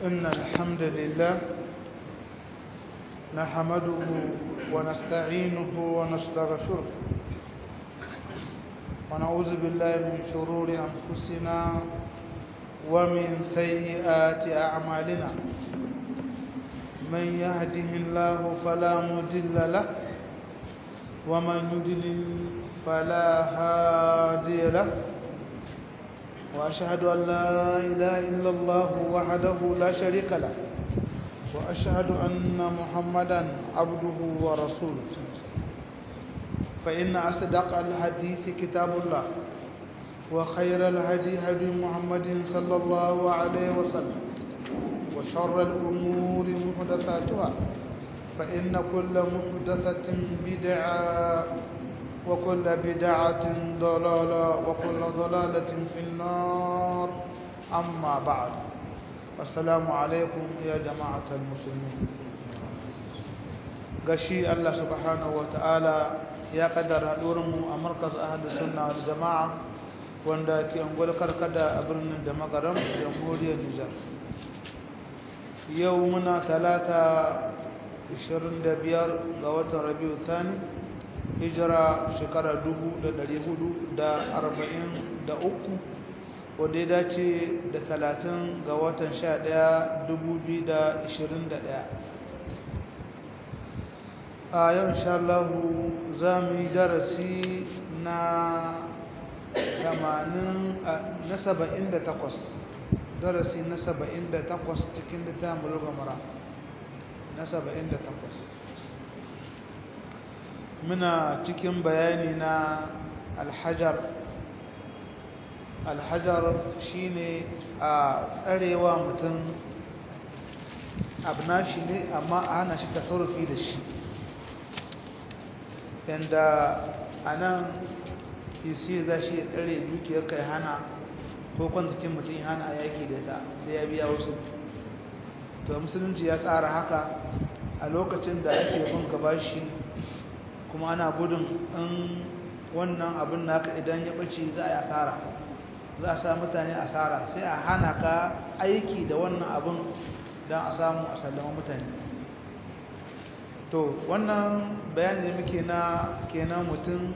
إن الحمد لله نحمده ونستعينه ونستغفره ونعوذ بالله من شرور أنفسنا ومن سيئات أعمالنا من يهده الله فلا مضل له ومن يضلل فلا هادي له وأشهد أن لا إله إلا الله وحده لا شريك له وأشهد أن محمدا عبده ورسوله فإن أصدق الحديث كتاب الله وخير الهدي هدي محمد صلى الله عليه وسلم وشر الأمور محدثاتها فإن كل محدثة بدعة وكل بدعة ضلالة وكل ضلالة في النار أما بعد السلام عليكم يا جماعة المسلمين قشي الله سبحانه وتعالى ya kaddara mu a markaz ahadu sunna wal jama'a wanda ke angol karkada a birnin da magaram jamhuriyar Nijar yau muna talata 25 ga watan Rabiu Thani hijira shekara 1443 wanda ya dace da 30 ga watan 11 2021 a yau insha Allah za mu yi darasi na 80 na 78 darasi na 78 cikin littafin bulgamara na 78 muna cikin bayani na alhajar alhajar shine a tsarewa mutum abu na shi ne amma a hana shi tasarrufi da shi yadda a nan isi za shi ya tsare dukiyar kai hana ko kwanzakin mutum ya hana a yaki da ta sai ya biya wasu to musulunci ya tsara haka a lokacin da ake bin gaba shi kuma ana gudun in wannan abin naka idan ya ɓace za a yi asara za a sa mutane asara sai a hana ka aiki da wannan abin don a samu a sallama mutane to wannan bayani da muke na kenan mutum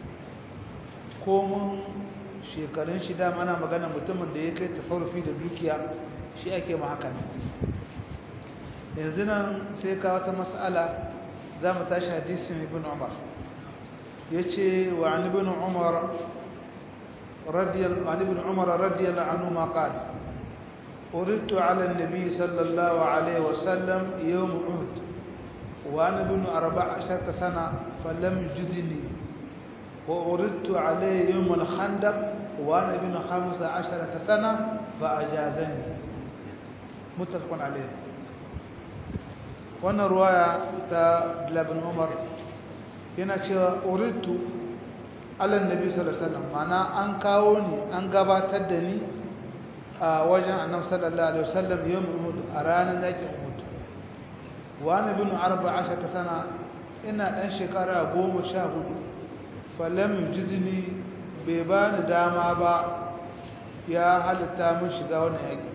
komun shekarun shi dama ana magana mutumin da ya kai tasarrufi da dukiya shi ake ma haka ne yanzu nan sai ka wata mas'ala za mu tashi hadisin ibn umar ya ce wa an ibn umar عن ابن عمر رضي الله عنهما قال أردت على النبي صلى الله عليه وسلم يوم عهد وأنا ابن أربع عشرة سنة فلم يجزني وأردت عليه يوم الخندق وأنا ابن خمس عشرة سنة فأجازني متفق عليه wannan ruwaya ta labin umar yana cewa uritu alan nabi sallallahu alaihi wasallam mana an kawo ni an gabatar da ni a wajen annabi sallallahu alaihi wasallam yawm uhud a ranar yakin uhud wani bin arba ashaka sana ina ɗan shekara goma sha hudu falam jizni bai ba ni dama ba ya halitta min shiga wani yaƙi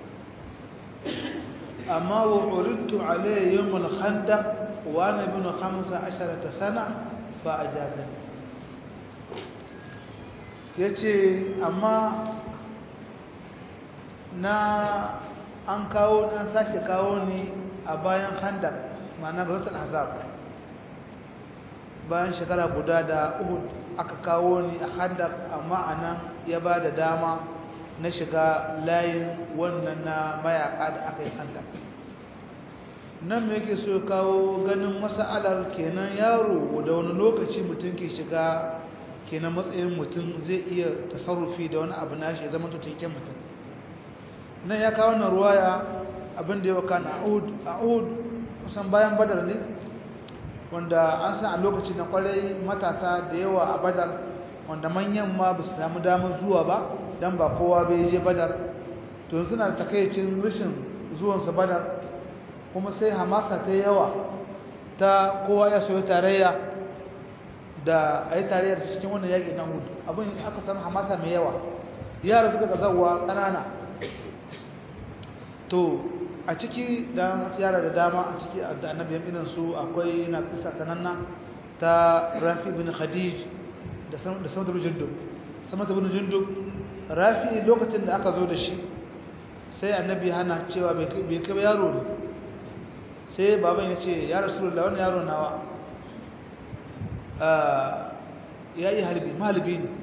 amma wa uridtu alayhi yawmul khandaq wa ana bin khamsa asharata sana fa ajazani yace amma na an kawo an sake kawo ni a bayan khandak ma'ana gazatul ahzab bayan shekara guda da uhud aka kawo ni a khandak amma anan ya ba da dama na shiga layin wannan na mayaka da aka yi khandak nan me yake so kawo ganin mas'alar kenan yaro da wani lokaci mutum ke shiga kenan matsayin mutum zai iya tasarrufi da wani abu nashi ya zama tattaken mutum nan ya kawo na ruwaya abin da ya waka na a'ud kusan bayan badar ne wanda an san a lokaci na kwarai matasa da yawa a badar wanda manyan ma ba su samu damar zuwa ba don ba kowa bai je badar to suna da takaicin rashin zuwansa badar kuma sai hamasa ta yawa ta kowa ya soyi tarayya da a yi tarayya da cikin wannan yaƙi na hudu abin aka samu hamasa mai yawa yara suka ga zawa ƙanana to a ciki da yara da dama a ciki da annabiyan irin su akwai na kisa sananna ta rafi bin khadij da samata bin jundub samata bin jundub rafi lokacin da aka zo da shi sai annabi hana cewa bai kai yaro ne sai baban ya ce ya rasulullah wani yaro nawa ya yi halbi mahalibi ne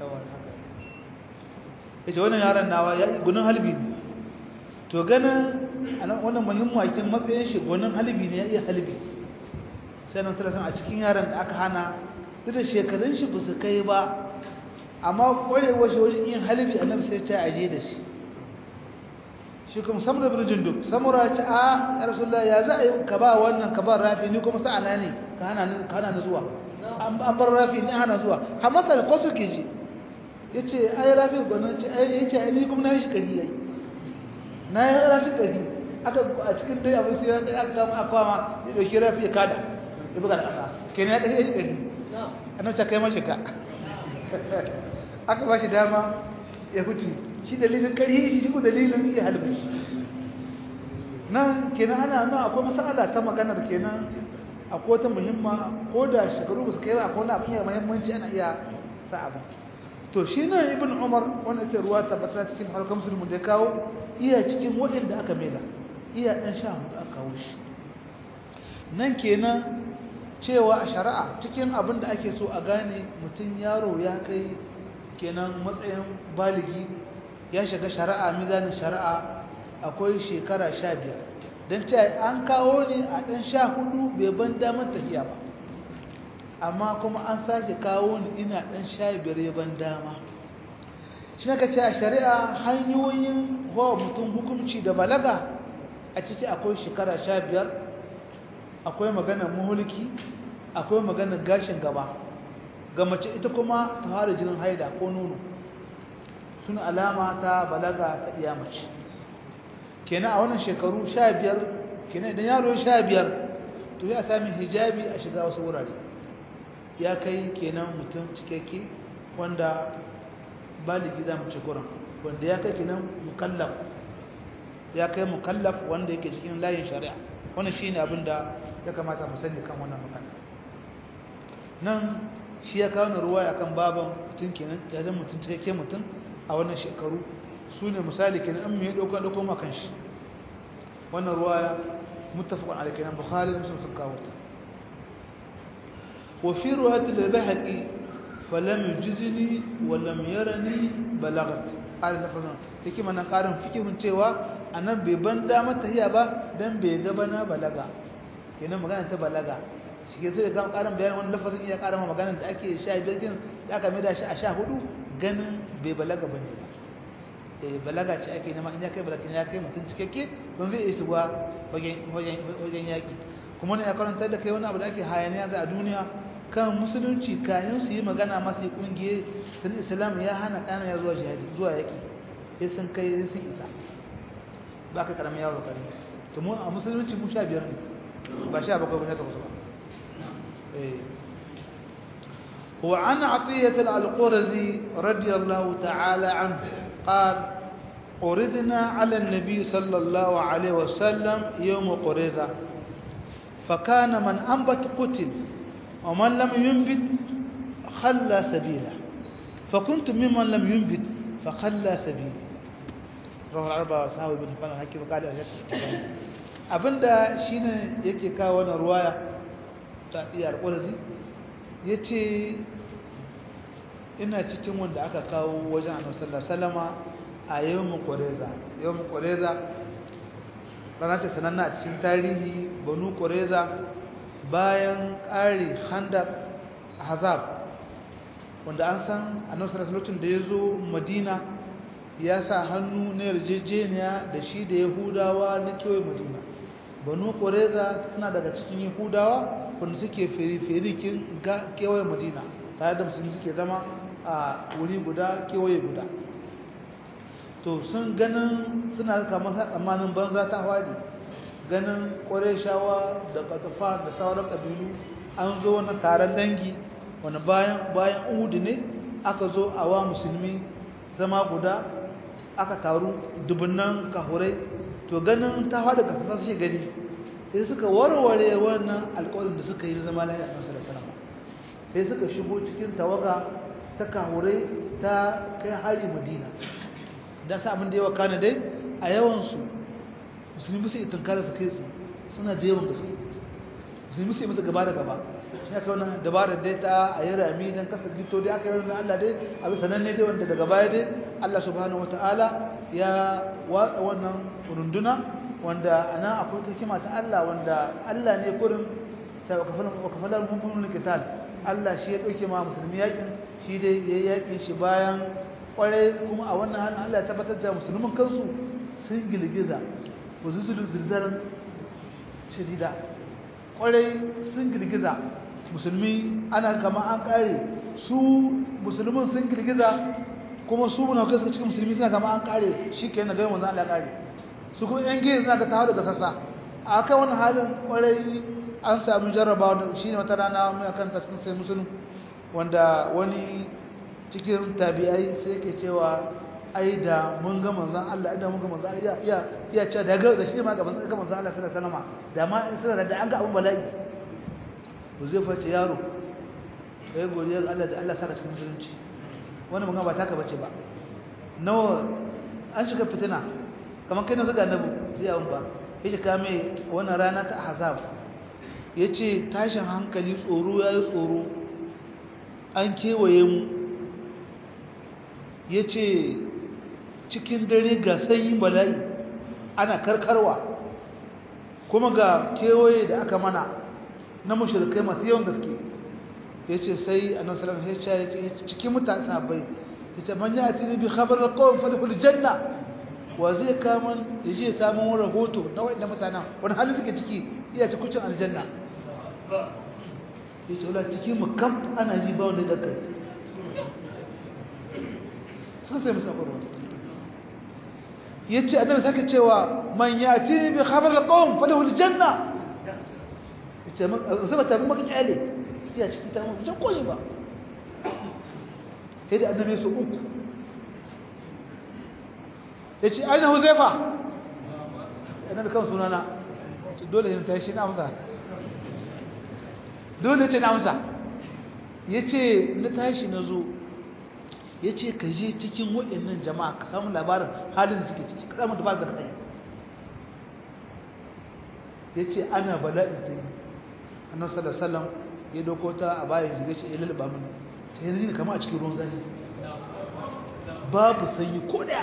ya ce wannan yaron nawa ya yi gunin halbi ne to ganin wannan muhimmakin matsayin shi gunin halbi ne ya iya halbi sai nan sarasan a cikin yaron da aka hana duk da shekarun shi ba su kai ba amma kwarewar shi wajen yin halbi annabi sai ta aje da shi shi kuma samura bin jundub samura ce a ya rasulullah ya za a yi ka ba wannan ka ba rafi ni kuma sa'ana ne ka hana ni zuwa an bar rafi ni hana zuwa har masa ko suke ji ya ce ai rafi gwanon ce ai ya ce ni kuma na yi shi kari yayi na yi rafi kari aka a cikin dai abin sai aka kama aka kama ya dauki rafi ya kada ya buga da ƙasa kenan ya kashe shi kari annabi ta kai mashi ka aka ba shi dama ya huce shi dalilin kari shi ko dalilin iya halbi nan kenan ana nan akwai masala ta maganar kenan akwai wata muhimma ko da shekaru ba su kai ba akwai wani abin yana muhimmanci ana iya sa abin to shi nan ibn umar wanda ce ruwa tabbata cikin harkar musulmi da ya kawo iya cikin waɗanda aka maida iya ɗan sha hudu aka kawo shi nan kenan cewa a shari'a cikin abin da ake so a gane mutum yaro ya kai kenan matsayin baligi ya shiga shari'a mizanin shari'a akwai shekara sha biyar don ce an kawo ne a ɗan sha hudu bai ban damar tafiya ba amma kuma an sake kawo ni ina ɗan sha biyar ya ban dama shi ka ce a shari'a hanyoyin wa mutum hukunci da balaga a ciki akwai shekara sha biyar akwai maganar muhulki akwai maganar gashin gaba ga mace ita kuma ta fara jinin haida ko nono suna alama ta balaga ta iya mace kenan a wannan shekaru sha biyar kenan idan yaro sha biyar to ya sami hijabi a shiga wasu wurare ya kai kenan mutum cikakke wanda baligi za mu ci gurin wanda ya kai kenan mukallaf ya kai mukallaf wanda yake cikin layin shari'a wannan shine abin da ya kamata mu sani kan wannan magana nan shi ya kawo ruwaya kan baban mutum kenan ya zama mutum cikakke mutum a wannan shekaru su ne misali kenan an mai ɗauka ɗauko makan shi wannan ruwaya muttafaqun alayhi kenan bukhari da muslim sun kawo ta wa fi ruwayat al-bahaqi falam yujizini wa lam yarani balagat qala lafazan take mana karin fikihun cewa anan bai ban da mata hiya ba dan bai ga bana balaga kenan magana ta balaga shi ke sai ga karin bayanin wannan lafazin iya karin magana da ake 15 din da aka mai da shi a 14 ganin bai balaga bane ba balaga ce ake nema in ya kai balaga ya kai mutum cikakke don zai isa wa wajen yaƙi kuma ne ya karanta da kai wani abu da ake hayaniya za a duniya kan musulunci kayan su yi magana masu yi ƙungiye sun islam ya hana ƙana ya zuwa jihadi zuwa yaƙi ya sun kai ya sun isa ba ka ƙaramin yawon ƙari to mu a musulunci mu sha biyar ne ba sha bakwai ba sha takwas ba وعن عطية القرزي رضي الله تعالى عنه قال أردنا على النبي صلى الله عليه وسلم يوم قريظة فكان من أنبت قتل ومن لم ينبت خلى سبيله فكنت ممن لم ينبت فخلى سبيله رواه الأربعة وصحابه بن حبان الحكيم قال abinda shine yake kawo wannan ruwaya ta iya alƙurzi yace ina cikin wanda aka kawo wajen annabi sallallahu alaihi wasallama a yawmin qureza yawmin qureza rana ce sananna a cikin tarihi banu qureza bayan ƙari handak hazab wanda an san annabi sallallahu alaihi da ya zo madina ya sa hannu na yarjejeniya da shi da yahudawa na kewaye madina banu qureza suna daga cikin yahudawa wanda suke feri-ferikin kewaye madina tare da musulmi suke zama a wuri guda kewaye guda to sun ganin suna kamar tsammanin banza ta hwari ganin shawa da ƙatafa da sauran ƙabilu an zo wani taron dangi wani bayan bayan uhudu ne aka zo a wa musulmi zama guda aka taru dubunnan kahurai to ganin ta faɗi ƙasa suke gani sai suka warware wannan alƙawarin da suka yi na zama lafiya a nasarar salama sai suka shigo cikin tawaga ta kahure ta kai hari madina da sa abin da yawa kana dai a yawansu musulmi su itankara su kai su suna da yawan gaske musulmi su yi musu gaba da gaba shi aka wani dabarar dai ta a yi rami don kasa gito dai aka yi wani allah dai abin sananne dai wanda daga baya dai allah subhanahu wa ta'ala ya watsa wannan runduna wanda a nan akwai hikima ta allah wanda allah ne kurin ta wakafalar mummunan kital allah shi ya ɗauke ma musulmi yakin shi dai ya yi yakin shi bayan kwarai kuma a wannan hannun allah ya tabbatar da musulmin kansu sun girgiza wa zuzulu zirzarin shadida kwarai sun girgiza musulmi ana kama an kare su musulmin sun girgiza kuma su muna kai suka cikin musulmi suna kama an kare shi ke na gaya manzan Allah kare su kuma yan gini suna ka tawo daga sassa a kan wani halin kwarai an samu jarrabawa da shi ne wata rana muna kan cikin sai musulun wanda wani cikin tabi'ai sai ke cewa ai da mun ga manzon Allah idan mun ga manzon Allah iya iya cewa da ga da shi ma ga manzon ga manzon Allah sallallahu alaihi wasallam da ma in sirra da an ga abun bala'i to zai face yaro kai godiyar Allah da Allah saka cikin musulunci wannan mun ba taka bace ba nawa an shiga fitina kamar kai na zuga annabi zai abun ba yace ka mai wannan rana ta ahzab yace tashin hankali tsoro yayi tsoro an kewaye mu yace cikin dare ga sanyin bala'i ana karkarwa kuma ga kewaye da aka mana na mashirkai masu yawan gaske ya ce sai a nan salam ya ce cikin mutane sabai ya ce manya a tini bi khabar da kawai fadaful janna wa zai kamun ya je samun rahoto na waɗanda mutanen wani halin suke ciki iya ci kucin aljanna ya ce wula cikin mu kam ana ji ba wani daga sun sai musu akwai yace annabi sake cewa man yati bi khabar alqawm falahu aljanna yace man sai ta maka kyale ya ciki ta mun koyi ba sai da annabi su uku yace aina huzaifa annabi kan sunana dole ne tashi na amsa dole ce na amsa yace na tashi na zo ya ce ka je cikin waɗannan jama'a ka samu labarin halin da suke ciki ka samu dabarar da ka tsaye ya ce ana bala'in sai annan salasalam ya doko ta a bayan jiga ce ya lalaba mini ta yanzu ne kama a cikin ruwan zahi babu sanyi ko ɗaya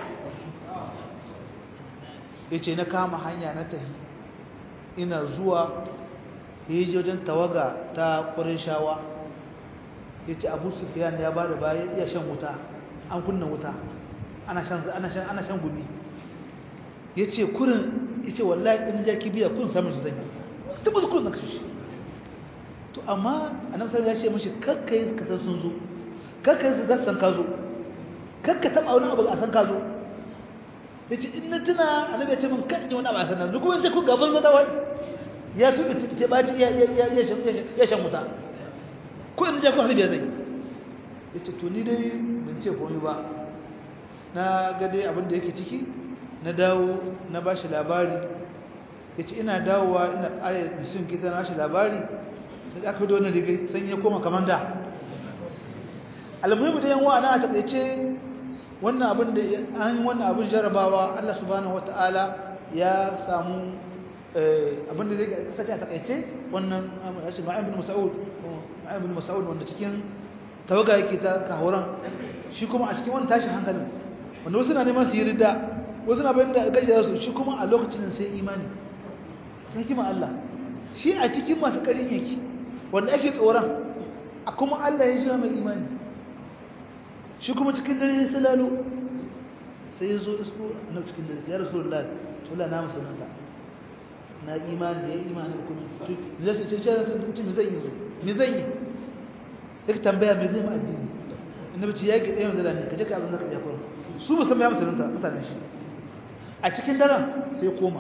ya ce na kama hanya na tafi ina zuwa ya yi wajen tawaga ta ƙwarin shawa ya ce abu sufiyan ya ba da baya iya shan wuta an kunna wuta ana shan gumi ya ce kurin ya ce wallahi ɗin ja kibiya kun samun su zanyi tabbas kurin na kashe to amma a nan sarari ya ce mashi kakka yi kasar sun zo kakka yi za su san ka zo kakka taɓa wani abu a san ka zo ya ce in na tuna a nan ya ce min kan yi wani abu a san na zo kuma ce kun gaban zata wani ya tuɓe ta ɓaci ya shan wuta ko in jakon harbiya zai ya ce to ni dai ban ce komi ba na ga dai abin da yake ciki na dawo na ba shi labari ya ce ina dawowa ina ƙara da sun kita na shi labari sai da aka da wani rigai san ya koma kamar da almuhimu da yanwa na a taƙaice wannan abin da an wannan abin jarabawa Allah subhanahu wataala ya samu abin da zai kasance a taƙaice wannan ma'ayin bin mas'ud ibn Mas'ud wanda cikin tawaga yake ta kahoran shi kuma a cikin wani tashin hankalin wanda wasu na neman su yi ridda wasu na bayan da gajiyar su shi kuma a lokacin sai imani sai kima Allah shi a cikin masu karin yake wanda ake tsoron a kuma Allah ya jira mai imani shi kuma cikin dare ya salalo sai ya zo isko na cikin dare ya rasu Allah to la na musulunta na imani ya imani kuma zai ce ce ce me zan yi zo me zan yi yake tambaya me zai ma addini annabi ce yaki ɗayan da ne ka je ka abin da ka jakon su ba san ya musulunta mutanen shi a cikin daren sai koma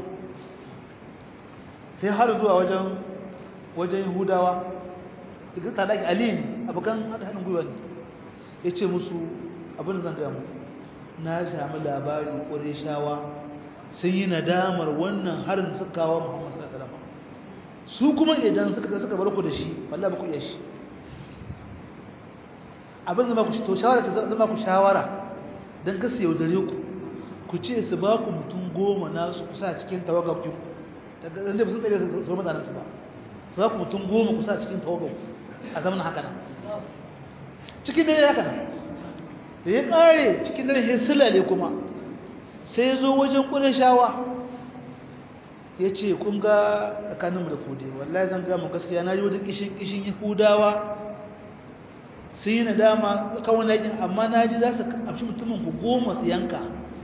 sai har zuwa wajen wajen yahudawa cikin tsadaki ali ne abokan haɗin gwiwa ne ya ce musu abin da zan gaya muku na sami labari ƙwarai shawa sun yi nadamar wannan harin suka kawo muhammadu sallallahu alaihi wasallam su kuma idan suka suka bar ku da shi wallahi ba ku iya shi abin zama ku to shawara ta zama ku shawara dan ka su yaudare ku ku ce su ba ku mutum goma nasu kusa cikin tawagar ku daga dan da sun tsare su su mutanen su ba su ba ku mutum goma kusa cikin tawagar ku a zaman haka nan cikin dare haka nan da ya kare cikin dare sai sulale kuma sai ya zo wajen ƙurashawa ya ce kun ga tsakaninmu da kude wallahi zan gama gaskiya na yi wajen kishin-kishin yahudawa sun yi nadama kawai na yakin amma na ji za su amshi mutumin ku goma su yanka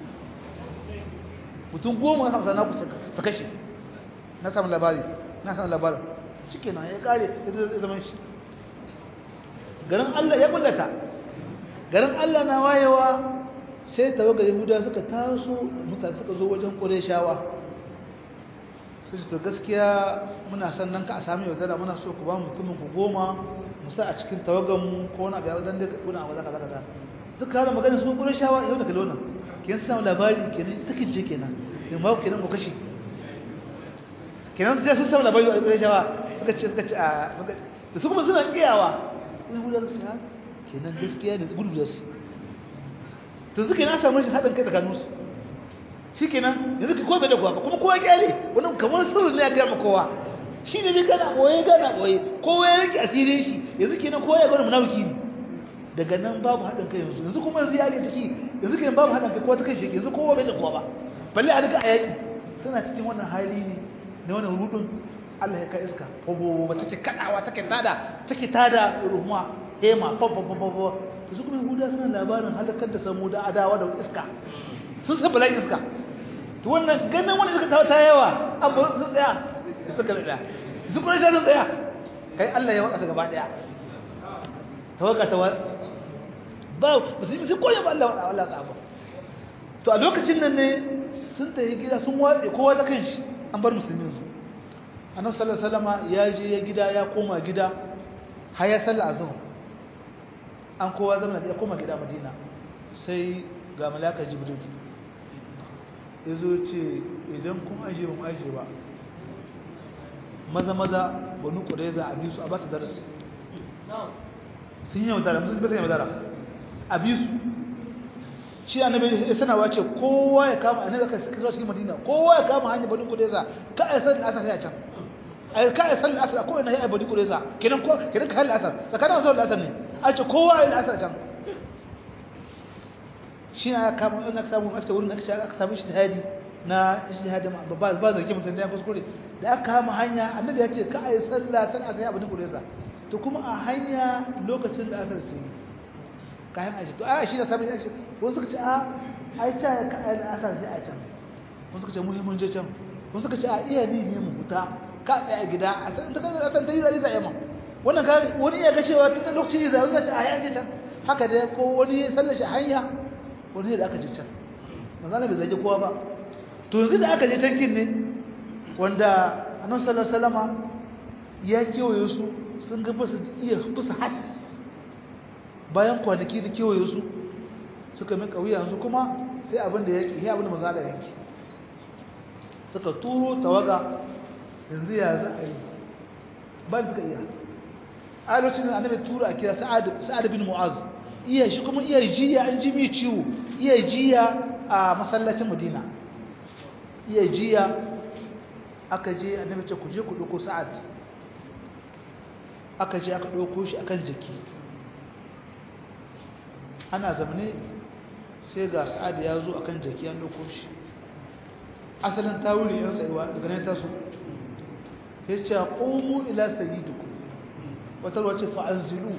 mutum goma na hamsa na ku su kashe na samun labari na samun labarin cike na ya kare ya zama shi garin allah ya kullata garin allah na wayewa sai tawagar yahuda suka taso mutane suka zo wajen ƙureshawa sai su to gaskiya muna son nan ka a sami yaudara muna so ku ba mutumin ku goma musa a cikin tawagarmu ko wani abu ya wadanda kuna abu zaka zaka suka kara magana su ƙureshawa yau da kalona kenan samu labari kenan ita kince kenan kenan ba kenan ku kashe kenan sai sun samu labari a ƙureshawa suka ce suka ce a da su kuma suna kiyawa sun yahuda suka ce ha kenan gaskiya ne gudu da su to suke na samu shi haɗin kai tsakaninsu shi kenan yanzu ka kowa bai da kowa ba kuma kowa kyale wani kamar sirri ne ya gama kowa shi ne bai gana ɓoye gana ɓoye kowa ya rike asirin shi yanzu kenan kowa ya gwada munafiki ne daga nan babu haɗin kai yanzu yanzu kuma yanzu ya ga ciki yanzu kenan babu haɗin kai kowa ta kai shi yanzu kowa bai da kowa ba balle a duka a yaƙi suna cikin wannan hali ne na wannan rudin Allah ya kai iska fobo ba take kadawa take tada take tada ruhuma hema fobo fobo su kuma yahuda suna labarin halakar da samu da adawa da iska sun san bala'in iska to wannan ganin wani suka tawo ta yawa an ba sun tsaya suka da su kuma sun tsaya kai Allah ya waka gaba daya tawaga ta ba musulmi sun koyi ba Allah Allah ka ba to a lokacin nan ne sun tafi gida sun watse kowa da kanshi an bar musulmi yanzu annabi sallallahu alaihi wasallam ya je ya gida ya koma gida har ya salla azhar an kowa zama ya koma gida madina sai ga malaka jibril ya zo ce idan kun aje ba mu aje ba maza maza banu ƙureza a bisu a ba ta darasi sun yi yaudara musu bai yaudara a bisu shi annabi ya sanarwa ce kowa ya kama annabi aka kira cikin madina kowa ya kama hanyar banu ƙureza ka a san asar sai a can a ka a san asar ko ina ya banu ƙureza kenan ko kenan ka halin asar tsakanin asar da asar ne a ce kowa ya asar can shi na kama in aka samu aka wurin aka aka samu ijtihadi na ijtihadi ba ba zargi mutum da ya kuskure da aka kama hanya annabi ya ce ka ayi sallah san aka yi abin kureza to kuma a hanya lokacin da aka sai kayan aji to ai shi da samu shi wasu suka ce a ai ta ka ayi asar sai a can wasu suka ce mu mun je can wasu suka ce a iya ni ne mu huta ka tsaya gida a san da kana san dai zai zai ma wannan ka wani iya ga cewa tun lokacin da zai ce a yi can haka dai ko wani sallar shi hanya wani da aka je can manzana bai zage kowa ba to yanzu da aka je can kin ne wanda annabi sallallahu alaihi wasallama ya kewaye su sun ga basu iya basu has bayan kwanaki da kewaye su suka min kauya yanzu kuma sai abin da yake sai abin da manzana yake suka turo tawaga yanzu ya za a yi ba suka iya a lokacin da annabi tura a kira sa'ad sa'ad bin mu'az iya shi kuma iya jiya an ji mai ciwo iya jiya a masallacin madina iya jiya aka je annabi ce ku je ku ɗauko sa'ad aka je aka ɗauko shi akan jiki ana zamane sai ga sa'ad ya zo akan jiki an ɗauko shi asalin tawuri yan tsayuwa daga nan taso ya ce ƙomu ila sayyiduku wata ruwa ce fa'anzilu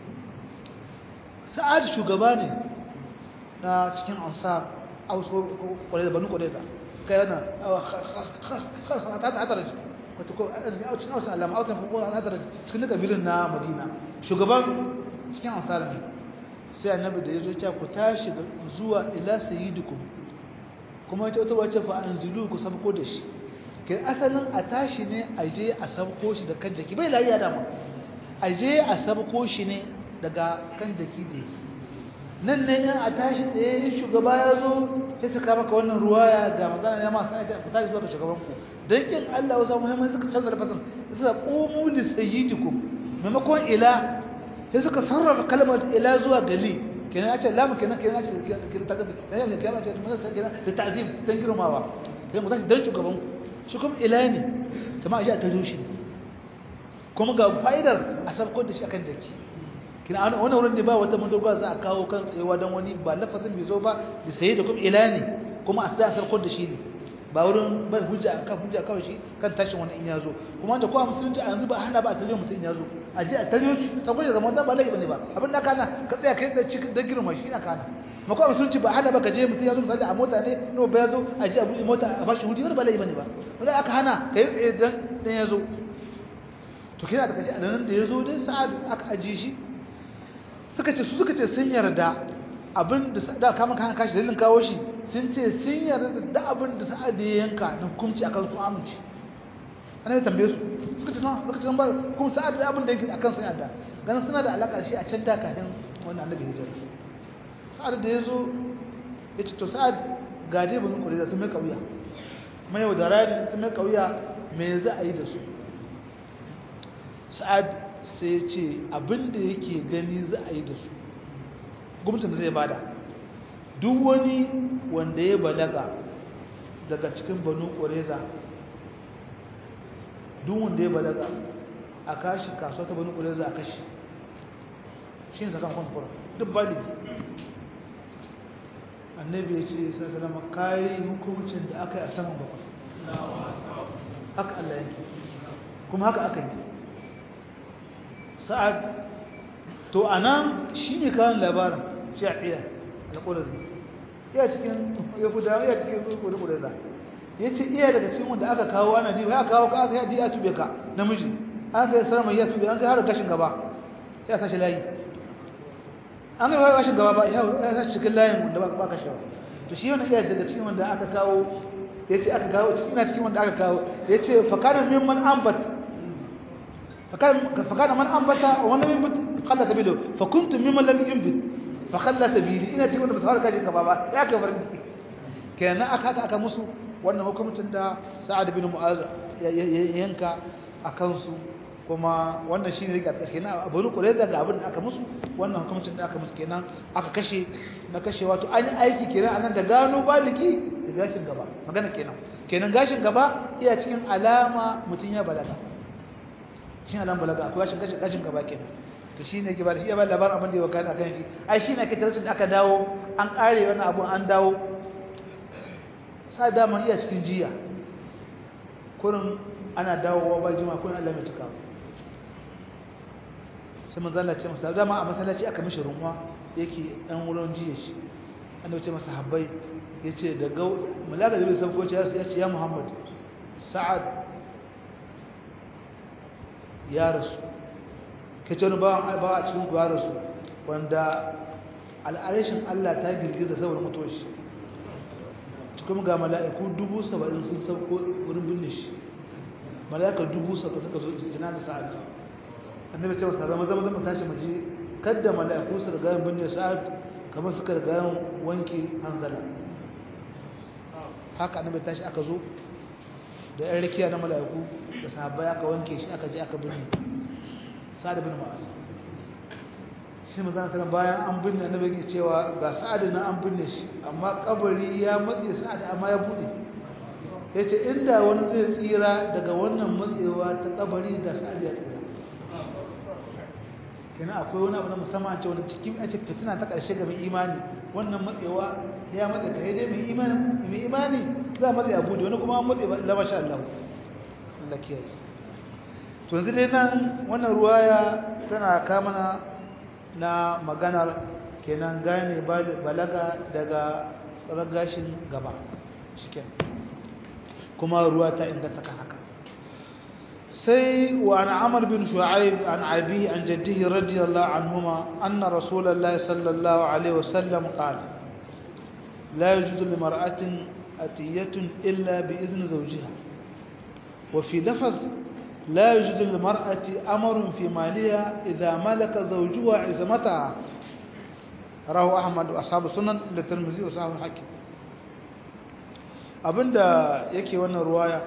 sa'ad shugaba ne na cikin ansar auso kwareza banu kwareza kai yana hataraji wata ko cikin ausan alama ausan ko hataraji cikin duka bilin na madina shugaban cikin ansar ne sai annabi da ya zo cewa ku tashi zuwa ila sayyidukum kuma ita wata wace fa anzilu ku sabko da shi kai asalin a tashi ne a je a sabko shi da kan jaki bai lafiya dama a je a sabko shi ne daga kan jaki da yake nan ne in a tashi tsaye shugaba ya zo sai suka maka wannan ruwaya ga magana ya ma sai ku tashi zuwa ga shugaban ku dan kin Allah wasu muhimmanci suka canza lafazin suka qumu li sayyidikum maimakon ila sai suka sarrafa kalmar ila zuwa gali kenan ya ce lamu kenan kenan ya ce kenan ta gabe kenan ya kenan ce mun san kenan da ta'zim dan girmawa sai mu tashi dan shugaban ku shi kuma ila ne kamar a ji a tajo shi kuma ga fa'idar a sabko da shi akan jaki kina an wannan wurin da ba wata madogara za a kawo kan tsayewa dan wani ba lafazin bai zo ba da sai da kuma ila ne kuma a sa sabko da shi ne ba wurin ba hujja kan hujja kawai shi kan tashin wani in ya zo kuma da kowa musulunci a yanzu ba hana ba a tare mutum ya zo a je a tare shi saboda zaman da ba laifi bane ba abin da kana ka tsaya kai da cikin da girma shi na kana ma kowa musulunci ba hana ba ka je mutum ya zo misali a mota ne no ba ya zo a je a buɗe mota a bashi hudi wani ba laifi bane ba wanda aka hana kai tsaye dan dan ya zo to kina da kace anan da ya zo dai sa'ad aka aji shi suka ce su suka ce sun yarda abin da da kama kan kashi dalilin kawo shi sun ce sun yarda da abin da sa'ad ya yanka na hukunci akan su amince ana ya tambaye su suka ce suka ce ba kuma sa'ad da abin da yake akan sun yarda ganin suna da alaka shi a can da kafin wannan annabi hijira sa'ad da ya zo ya ce to sa'ad ga dai bani kure da sun mai kauya mai yau da rani sun mai kauya me za a yi da su sa'ad sai ya ce abin da yake gani za a yi da su gwamnatin zai bada duk wani wanda ya balaga daga cikin banu ƙwareza duk wanda ya balaga a kashi kasuwa ta banu ƙwareza a kashi shi ne sakamakon sufura duk baligi annabi ya ce sai salama kayi hukumcin da aka yi a saman bakwai haka Allah yanki kuma haka aka yi sa'ad to a nan shi ne kawo labarin shi a iya na ƙudazi iya cikin yahudawa iya cikin ƙudaza ya ce iya daga cikin wanda aka kawo ana diba ya kawo ka aka yi ya tube ka namiji aka yi sarama ya tube an kai har gashin gaba ya sashi layi an kai gashin gaba ba ya sashi cikin layin wanda ba ka shawa to shi wani iya daga cikin wanda aka kawo ya ce aka kawo cikin na cikin wanda aka kawo ya ce fakanar mimman ambat فكان من أنبت ومن لم ينبت قل سبيله فكنت ممن لم ينبت فخلى سبيلي ina cikin wanda ba su fara kashin gaba ba ya kai farin kenan aka aka aka musu wannan hukumcin da Sa'ad bin Mu'az yanka a kansu kuma wannan shine rika kashe na Abu Qurayza ga abin da aka musu wannan hukumcin da aka musu kenan aka kashe na kashe wato an yi aiki kenan anan da gano baliki da gashin gaba magana kenan kenan gashin gaba iya cikin alama mutun ya balaga shi ne balaga akwai washin gashin gashin gaba kenan to shi ne ke ba da shi ya ba labarin abin da ya wakana akan shi ai shi ne ke tarcin da aka dawo an kare wannan abun an dawo sa dama iya cikin jiya kurin ana dawowa ba jima kurin Allah mai cika sai manzo Allah ce masa dama a masallaci aka mishi runwa yake dan wurin jiya shi an ce masa habbai yace daga malaka da bai san ko ya ce ya Muhammad Sa'ad ya rasu ka ce wani bawa a cikin ya rasu wanda al'arishin Allah ta girgiza saboda mutuwar shi cikin ga mala'iku dubu saba'in sun sauko wurin binne shi mala'ika dubu saba'in suka zo jina da sa'ad annabi ce masa zama zama zama tashi maji kadda mala'iku su riga yin binne sa'ad kamar suka riga yin wanke hanzala haka annabi tashi aka zo da yan rikiya na mala'iku da sahabbai aka wanke shi aka je aka binne sa'ad bin mu'az shi manzon sallallahu bayan an binne annabi yake cewa ga sa'ad na an binne shi amma kabari ya matse sa'ad amma ya bude yace inda wani zai tsira daga wannan matsewa ta kabari da sa'ad ya tsira kenan akwai wani abu na musamman ce wani cikin ake fitina ta ƙarshe ga mai imani wannan matsewa ya matse ka dai mai imani mai imani za a matse a bude wani kuma an matse ba la masha Allah Allah kiyaye to yanzu dai nan wannan ruwaya tana kamana na maganar kenan gane balaga daga tsarar gashin gaba cikin kuma ruwa ta inganta kan haka sai wa an amar bin shu'aib an abi an jaddihi radiyallahu anhuma anna rasulullahi sallallahu alaihi wasallam qala la yajuzu limar'atin atiyatun illa bi idni zawjiha wa fi lafaz لا يوجد للمرأة أمر في مالها إذا ملك زوجها عزمتها رواه أحمد وأصحاب السنن للترمذي وصحابه الحاكم abinda yake wannan ruwaya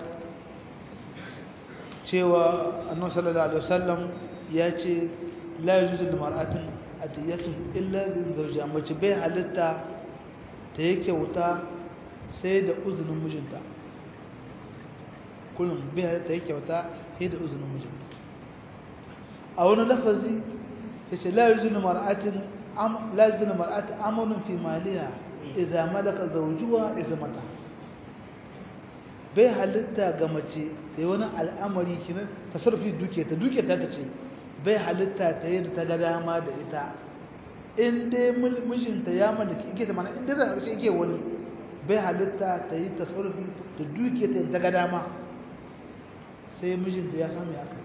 cewa annabi sallallahu alaihi wasallam ya ce la yujuzu lil mar'atin atiyatun illa bi zawjiha mace bai halitta ta yake wuta sai da uzunin mijinta kullum bai halitta yake wuta sai da uzunin mijinta a wani lafazi yace la yujuzu lil mar'atin am la yujuzu lil mar'atin amalun fi maliha idza malaka zawjuha izmataha bai halitta ga mace ta yi wani al'amari kinan ta sarfi duke ta duke ta ta ce bai halitta ta yi da ta ga dama da ita in dai mijinta ya mallaki ike ta mana in dai za a ce ike wani bai halitta ta yi ta sarfi da duke ta ta ga dama sai mijinta ya sami aka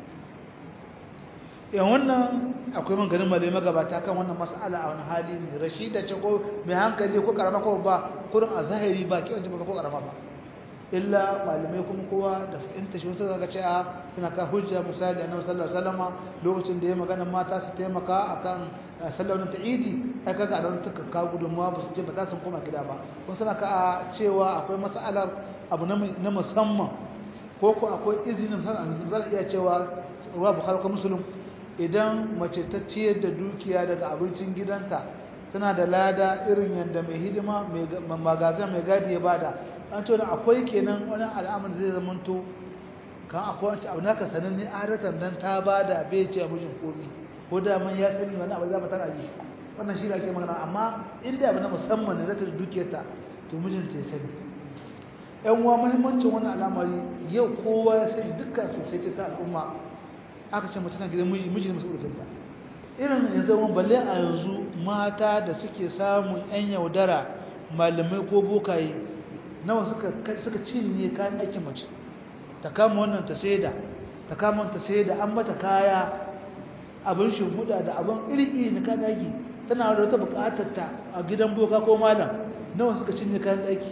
yan wannan akwai man ganin malai magabata kan wannan mas'ala a wani hali ne rashida ce ko mai hankali ko karama ko ba kurin a zahiri ba kiwanci ba ko karama ba illa malamai kuma kowa da fahimta shi wasu zaka ce a suna ka hujja misali annabi sallallahu alaihi wasallam lokacin da ya magana mata su taimaka akan sallar ta idi ai kaga a don tuka ka gudunmuwa ba su ce ba za su koma gida ba ko suna ka cewa akwai mas'alar abu na musamman ko ko akwai izinin musamman zan iya cewa ruwa bukhari ko muslim idan mace ta ciyar da dukiya daga abincin gidanta tana da lada irin yadda mai hidima mai magazin mai gadi ya bada an ce wani akwai kenan wani al'amur zai zamanto kan akwai wancan abu naka sanin ne adatan dan ta bada bai ce mijin komi ko da man ya sani wani abu za tana yi wannan shi da ake magana amma inda abu na musamman ne zata duke ta to mijin ta sani yan uwa muhimmancin wannan al'amari yau kowa ya sani dukkan sosai ta al'umma aka ce mace na gidan miji miji ne mas'ulun ta irin yanzu wani balle a yanzu mata da suke samun 'yan yaudara malamai ko bokaye nawa suka cinye kayan aikin mace ta kama wannan ta saida ta kama wannan ta saida an mata kaya abin shimfiɗa da abin iri-iri na kayan aiki tana da wata buƙatar ta a gidan boka ko malam nawa suka cinye kayan aiki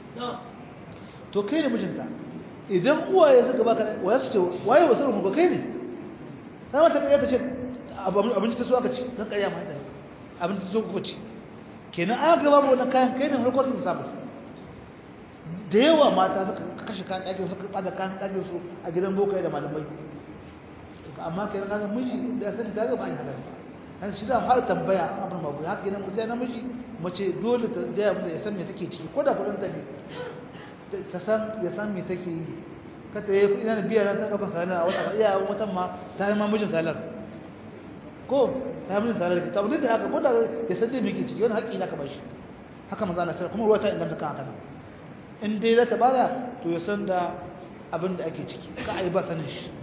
to kai ne mijinta idan uwaye suka baka waya su ce waye wasu rumu kai ne ta mata kai ta ce abinci ta so aka ci don ƙarya mata abinci ta so kuka ci kenan aka gaba wannan kayan kai ne harkar sun sabu da yawa mata suka kashe kayan ɗakin suka ɓada kayan ɗakin su a gidan bokai da malamai amma kenan kaga miji da ya sani kaga ba a yi haka ba kan shi za a fara tambaya an abin mabu haka kenan sai namiji mace dole ta gaya mu da ya san me take ciki ko da kuɗin ta ne ta san ya san me take yi kata yi ina da biya na ta ɗaukar salar a wata iya watan ma ta yi ma mijin salar ko ta yi mijin salar ta abu da haka ko da ya san dai me ke ciki wani haƙƙi na ka bashi haka maza na kuma ruwa ta inganta kan haka in dai za ta bada to ya san da abin da ake ciki ka a yi ba sanin shi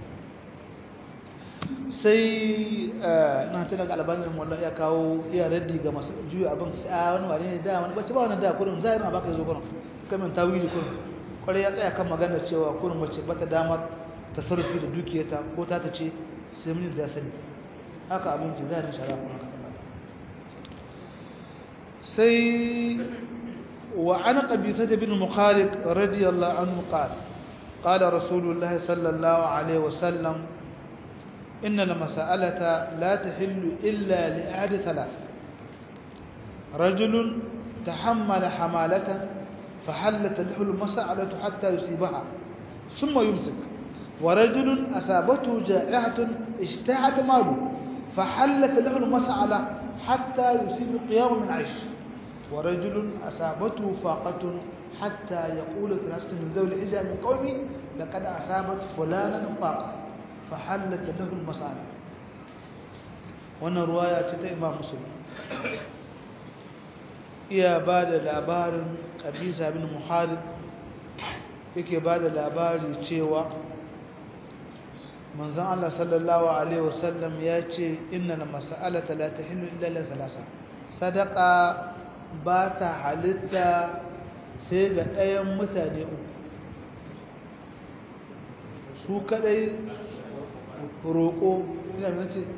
sai na tana ga albanin wallah ya kawo iya raddi ga masu juya abin sai a wani wani ne da wani bacci ba wani da kurin zai ma baka zo kurin kamin tawili kurin kwarai ya tsaya kan magana cewa kurin mace bata damar tasarrufi da dukiyarta ko ta ta ce sai mun da sani haka abin ki zai shara kuma ka tabbata sai wa ana qabisa bin mukhariq radiyallahu anhu qala قال رسول الله صلى الله عليه وسلم إن المسألة لا تحل إلا لأحد ثلاث رجل تحمل حمالة فحلت له المسألة حتى يصيبها ثم يمسك ورجل أصابته جائحة اشتاعت ماله فحلت له المسألة حتى يصيب قيام من عيش ورجل أصابته فاقة حتى يقول ثلاثة من ذوي الحجة من قومي لقد أصابت فلانا فاقة فحلت له المسألة وانا رواية إمام مسلم iya ba da labarin ƙabisa bin muhalid yake ba da labari cewa manzan Allah sallallahu Alaihi wasallam ya ce inna na masa'alata la ta hinnu illallah salasa sadaka ba ta halitta sai ga ɗayan mutane uku su kadai roƙo ina da ce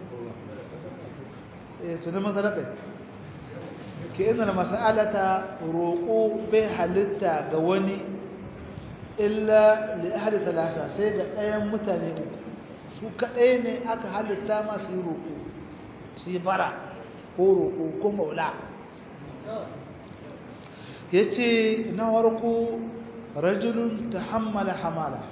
eh tunan sadaka ke ina da mas'alata roƙo bai halitta ga wani illa li ahli thalatha sai ga ɗayan mutane uku su kaɗai ne aka halitta masu yi roƙo su yi bara ko roƙo ko maula ya ce na warko rajulun tahammala hamala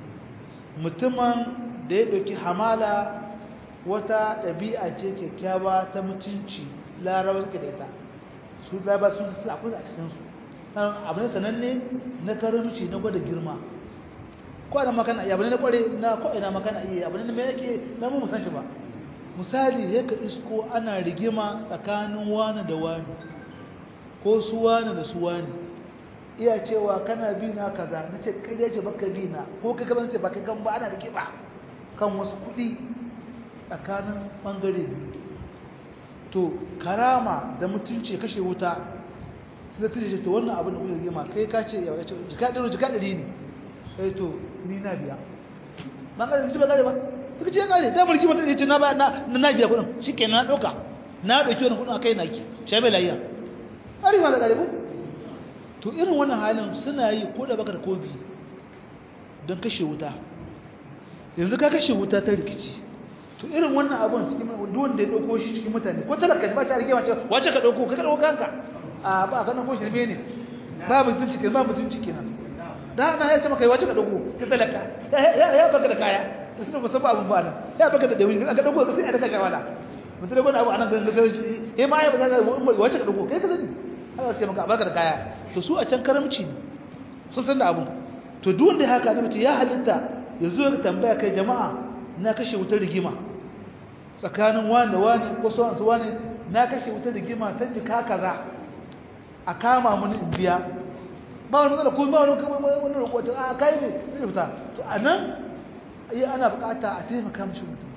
mutumin da ya ɗauki hamala wata ɗabi'a ce kyakkyawa ta mutunci larabar suke da ita su larabar sun su akwai a cikinsu abu ne sananne na karamci na gwada girma ko ana makana iya abu ne na kware na ko ina makana iya abu ne mai yake na mu san shi ba misali ya ka isko ana rigima tsakanin wani da wani ko su wani da su wani iya cewa kana bi na kaza na ce kai ya ce baka bi na ko kai kaza ce baka gan ba ana rigima kan wasu kuɗi tsakanin ɓangare biyu to karama da mutunci kashe wuta sai ta ce to wannan abin da kuka rigima kai ka ce ya ce jika ɗari jika ɗari ne sai to ni na biya ɓangare da ba gare ba suka ce ya kare da mulki mutum ya ce na na biya kuɗin shi ke na ɗauka na ɗauki wani kuɗin a kai naki shi mai layya ari ma da kare ku to irin wannan halin suna yi ko da baka da kobi don kashe wuta yanzu ka kashe wuta ta rikici to irin wannan abun cikin duk wanda ya ɗauko shi cikin mutane ko talaka ne ba ta rike wace wace ka ɗauko ka ɗauko kanka a ba ka nan ko shirme ne ba mutunci kenan ba mutunci kenan da na ya ce maka wace ka ɗauko ka talaka ya baka da kaya mutum ba san ba abun ba nan ya baka da dawi ka ɗauko ka sai a daka shawala mutum da wani abu anan ganin ganin eh ma ya ba za ka wace ka ɗauko kai ka sani haka sai maka barka da kaya to su a can karamci ne sun san da abu to duk wanda haka ne mutum ya halitta ya zo ya tambaya kai jama'a na kashe wutar rigima tsakanin wani da wani ko sauran su wani na kashe wutar rigima ta jika kaza a kama mun in biya ba wani matsala ko ba wani wani roƙo a kai ne zai fita to a nan yi ana bukata a taimaka mishi mutum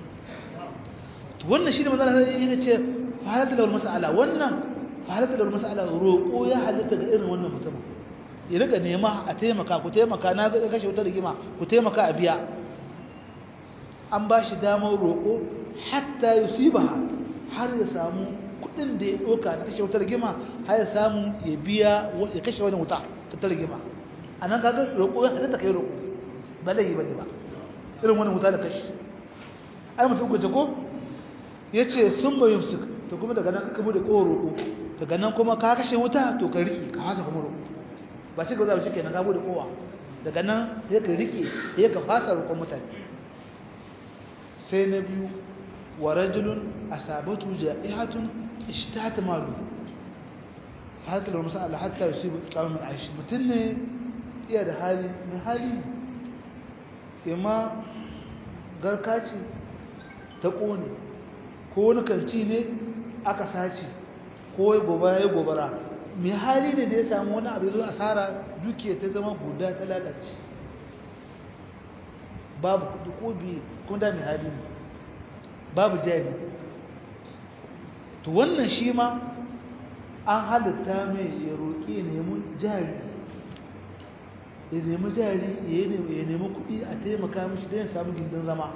to wannan shi ne matsala sai ya ce fahalatta lawal mas'ala wannan fahalatta lawal mas'ala roƙo ya halitta ga irin wannan mutum ya rika nema a taimaka ku taimaka na ga kashe wutar rigima ku taimaka a biya an ba shi damar roƙo hatta yusibaha har ya samu kuɗin da ya ɗauka na kashe wutar rigima har ya samu ya biya ya kashe wani wuta ta rigima a nan kaga roƙo ya halitta kai roƙo ba laifi ba ne ba irin wani wuta da kashi ai mutum ku ko ya ce sun bayu su to kuma daga nan ka bude ko roƙo daga nan kuma ka kashe wuta to ka riƙe ka hasa kuma roƙo ba shi ga za shi kenan ka bude kowa daga nan sai ka riƙe sai ka fasa roƙon mutane sai na biyu wa rajulun asabatu ja'ihatun ishtat malu haka da masala hatta yusibu qawmin aishi mutun ne iya da hali mai hali imma garka ce ta kone ko wani kanti ne aka sace ko gobara ya gobara mai hali ne da ya samu wani abu zuwa asara dukiya ta zama guda ta lalace babu kudi ko biyu kuma da mai hali ne babu jari to wannan shi ma an halitta mai ya roƙi nemi jari ya nemi jari ya nemi kuɗi a taimaka mishi don ya samu gindin zama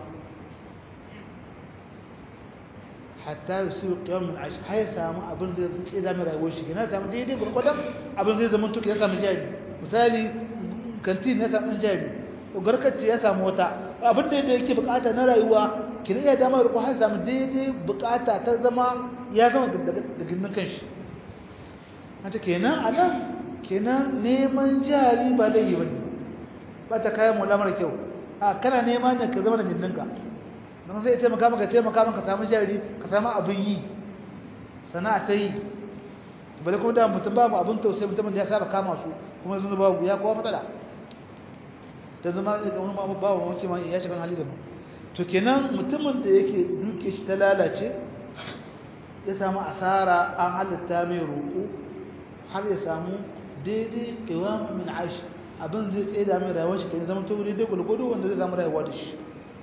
hatta yi su ƙiyar min ashi har ya samu abin zai tsaye da mai rayuwar shi na samu daidai gwargwadon abin zai zama tuki ya samu jari misali kantin ya samu jari garkacce ya samu wata abin da yadda yake bukata na rayuwa kina iya damar riko har samu daidai bukata ta zama ya zama da gindin kanshi hata kenan a nan kenan neman jari ba laifi ba ne ba ta kayan mula mara kyau a kana nema ne ka zama da gindinka don zai taimaka maka taimaka maka samu jari ka samu abin yi sana'a ta yi bale kuma da mutum babu abin tausayi mutumin da ya saba kama su kuma yanzu babu ya kowa matsala ta zama ga wani babu babu wanke ma ya shiga hali da mu to kenan mutumin da yake duke shi ta lalace ya samu asara an halitta mai roƙo har ya samu daidai iwamu min aishi abin zai tsaye da mai rayuwar shi kenan zama to daidai gulgudu wanda zai samu rayuwa da shi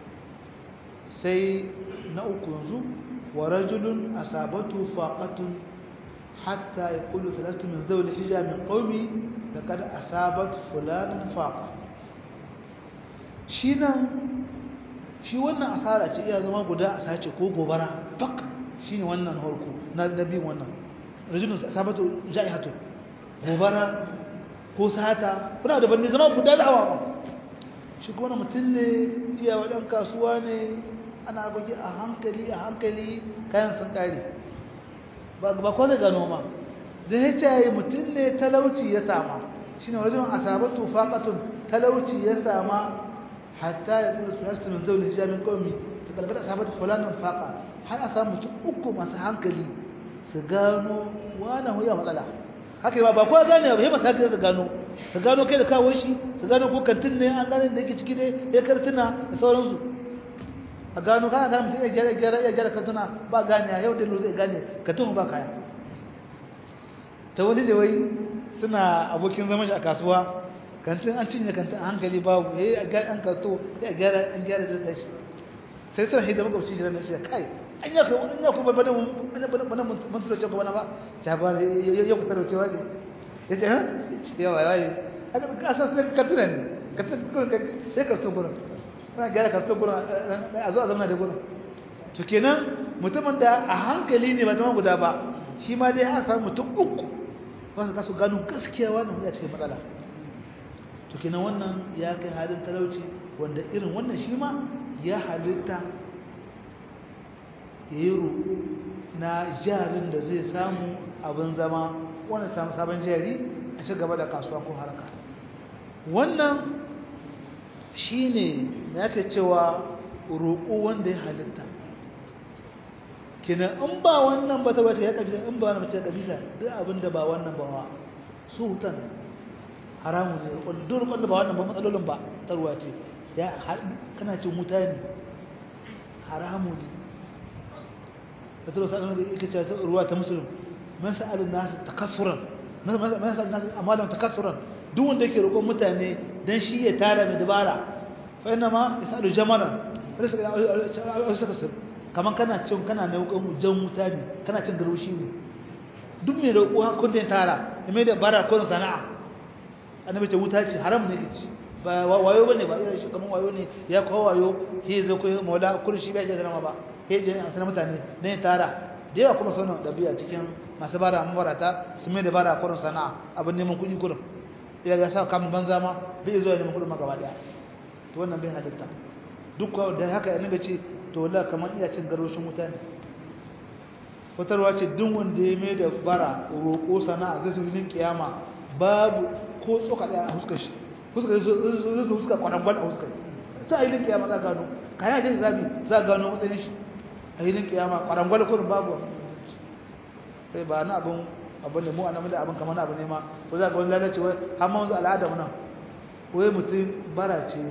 sai na uku yanzu wa rajulun asabatu faqatun hatta yaqulu thalathatu min zawli hija min qaumi laqad asabat fulanan faqa shi nan shi wannan asara ce iya zama guda a sace ko gobara fak shine wannan harko na nabi wannan rajulun asabatu ja'ihatu gobara ko sata kuna da bande zama guda da hawa shi kuma mutum ne iya wadan kasuwa ne ana goge a hankali a hankali kayan sun kare ba ba ko zai gano ma zai ce mutum ne talauci ya sama shine rajulun asabatu faqatun talauci ya sama hatta ya kula sulastu min zawli hijamin qawmi ta kalkata asabatu fulanan faqa har a samu mutum uku masu hankali su gano wani huya matsala haka ba ba kowa gane ba sai masu hankali su gano su gano kai da kawo shi su gano ko kantin ne an gane da yake ciki ne ya kartuna da sauransu a gano kana gane mutum ya gyara gyara ya gyara kantuna ba gane yau da zai gane kantun ba kaya ta wani da wai suna abokin zaman shi a kasuwa kantin an cinye kantin a hankali babu ya yi an kanto ya gyara an gyara da shi sai suna hidda makwabci shi ranar shi kai an yi kuma an yi kuma bana bana mun tura ce bana ba ta ba yau ka tarauce wa ne ya ce ha yawa yawa ne haka ka san sai kantin ne kantin kurin sai kantin kurin kuna gyara kantin kurin a zo a zama da kurin to kenan mutumin da a hankali ne ba zama guda ba shi ma dai an samu mutum uku wasu kasu gano gaskiya wannan ya cikin matsala to kenan wannan ya kai halin talauci wanda irin wannan shi ma ya halitta ya yi roƙo na jarin da zai samu abin zama wanda samu sabon jari a ci gaba da kasuwa ko haraka wannan shi ne ya ke cewa roƙo wanda ya halitta kenan in ba wannan ba ta wata ya kabila in ba wannan mace kabila duk abin da ba wannan ba wa su hutan haramu ne duk wanda ba wannan ba matsalolin ba tarwa ce ya kana cin mutane haramu ne fatalo sa'an da yake cewa ruwa ta musulun man sa'alun nasu takassuran man sa'alun nasu amalan takassuran duk wanda yake roƙon mutane dan shi ya tara mai dabara fa inna ma yasalu jamalan wala saka saka kaman kana cin kana naukan jan wuta ne kana cin garwashi ne duk mai roƙo hakun da tara ya mai da bara ko sana'a annabi ce wuta ce haram ne kici ba wayo bane ba shi kaman wayo ne ya kawo wayo he zo ko maula kun shi bai je sanama ba he je an sanar mutane dan ya tara da yawa kuma sanin dabi'a cikin masu bara mabarata su mai da bara ko sana'a abin neman kuɗi kurum ya ga sa kamun banza ma bai zo ya neman kuɗin ma gaba daya to wannan bai halitta duk da haka annabi ce to wala kamar iya cin garoshin mutane fitarwa ce duk wanda ya mai da bara roƙo sana'a zai zuwa kiyama babu ko tsoka ɗaya a huskar shi huskar zai huskar kwanangwal a huskar ta ailin kiyama za gano kayan ajiyar zabi za gano matsayin shi ailin kiyama kwanangwal kurin babu sai ba na abin abin da mu a namu da abin kamar abu ne ma ko za ga wani lalacewa har ma wanzu al'ada mu nan wai mutum bara ce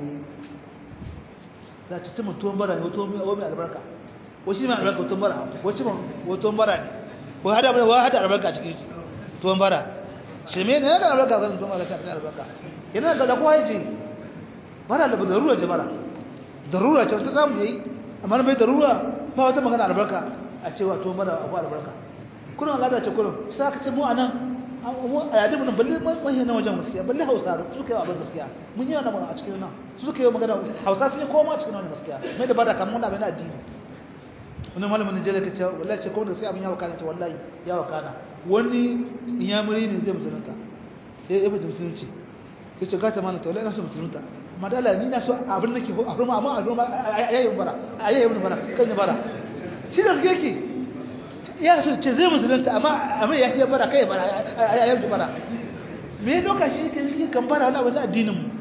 za ci cimma tuwon bara ne wato mai albarka wasu mai albarka tuwon bara wasu mai tuwon bara ne ko hada bane wa hada albarka cikin tuwon bara shirme ne ga albarka kan tuwon bara ta albarka yana ga da kowa yace bara da darura ce bara darura ce ta samu yayi amma bai darura ba wata magana albarka a cewa tuwon bara akwai albarka kullum Allah da ce kullum sai ka ce mu anan mu a yadda mun balle mai na wajen gaskiya balle Hausa su suka yi abin gaskiya mun yi wannan a cikin nan su suka yi magana Hausa sun yi koma cikin wannan gaskiya mai da bada kan mun abin addini wani malamin Najeriya ka ce wallahi ce kuma da sai abin ya wakana ce wallahi ya wakana wani inyamuri ne zai musulunta sai ya fita musulunci sai ce gata mana to wallahi na so musulunta amma da Allah ni na so abin nake a ruma amma a ruma ayayin bara ayayin bara kan ni bara shi da yake ya so ce zai musulunta amma amma ya iya bara kai bara ya yi bara me doka shi ke shi kan bara wani abin addinin mu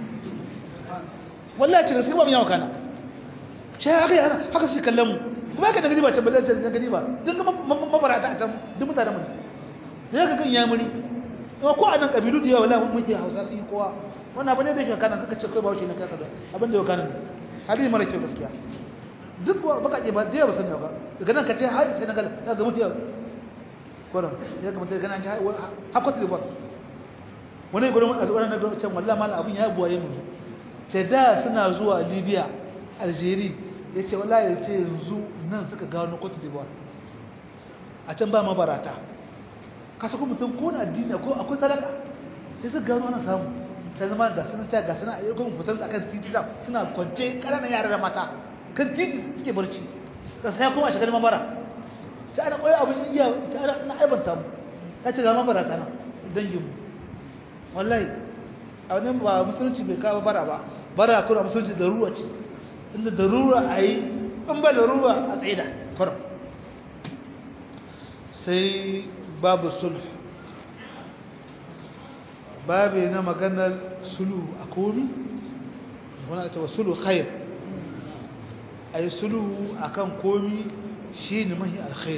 wallahi ce gaskiya ba mu yawa kana shi haka haka su kallon mu kuma haka da gadi ba ce balle ce gadi ba duk mabara ta ta duk mutanen mu ne ka kan yamuri kuma ko anan kabilu da yawa wallahi mun ke Hausa sun kowa wannan abin da yake kana kaka ce kai ba shi ne kai kaza abin da yau kana ne hali mara kyau gaskiya duk bakaƙe ba da yawa sun ba daga nan ka ce har senegal ya ga mutu yau kwanan ya ga mutu gana hakwata da ba wani gudun a zuwa na gudun can wallah mala abin ya buwaye mu ce da suna zuwa libya algeria ya ce wallah ya ce yanzu nan suka gano kwata da ba a can ba mabarata kasa kuma mutum ko na addini ko akwai sadaka ya suka gano ana samu sai zama ga suna ta ga suna ayyukan fitar a kan titi suna kwance ƙananan yara da mata kan titi suke barci ka sai kuma shiga mabara sai ana koyi abin iya sai ana na aibanta mu ya ce ga mabara ta nan dangin mu wallahi a wani ba musulunci bai kawo bara ba bara kuma musulunci da ruwa ce inda da ruwa a yi in ba da ruwa a tsaida kurum sai babu sulh babu na maganar sulu a komi wani ta sulu khair a yi sulu a kan komi shi ne mahi alkhair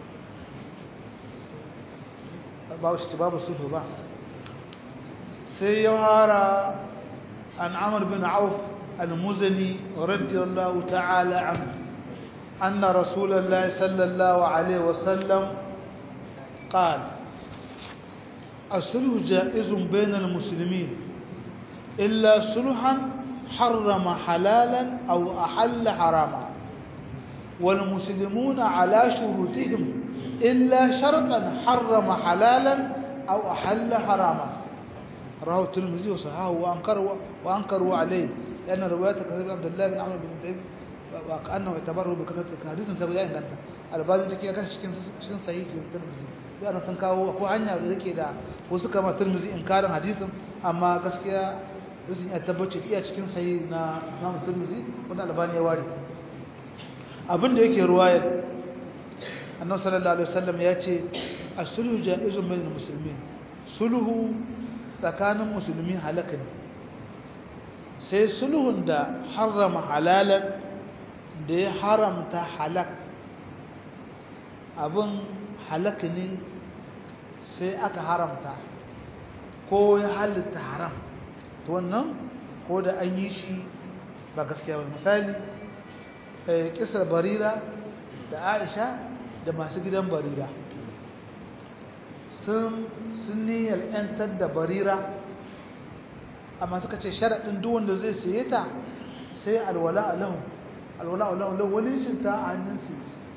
babu shi babu sulu ba sai ya hara an amur bin auf al-muzani radiyallahu ta'ala anhu أن رسول الله صلى الله عليه وسلم قال الصلح جائز بين المسلمين إلا صلحا حرم حلالا أو أحل حراما والمسلمون على شروطهم إلا شرطا حرم حلالا أو أحل حراما رواه الترمذي وصححه وأنكروا وأنكروا عليه لأن رواية كثير عبد الله بن عمرو بن طيب وكأنه يتبرر بكثرة حديث سبيان كانت albani take kan cikin cikin sahihi tirmidhi yana sun kawo ko hanya da yake da wasu kama tirmidhi inkarin hadisin amma gaskiya sun ya tabbace iya cikin sahihi na Imam Tirmidhi wanda albani ya ware abin da yake ruwaya annabi sallallahu alaihi wasallam ya ce as-sulhu jaizun bainal muslimin sulhu tsakanin musulmi halaka ne sai sulhun da harrama halalan da ya haramta halak abin halaka ne sai aka haramta ko ya halitta haram to wannan ko da an yi shi ba gaskiya ba misali kisar barira da aisha da masu gidan barira sun niyyar 'yantar da barira amma suka ce sharaɗin duk wanda zai saye ta sai alwala alahu alwala alahu walicin ta a hannun su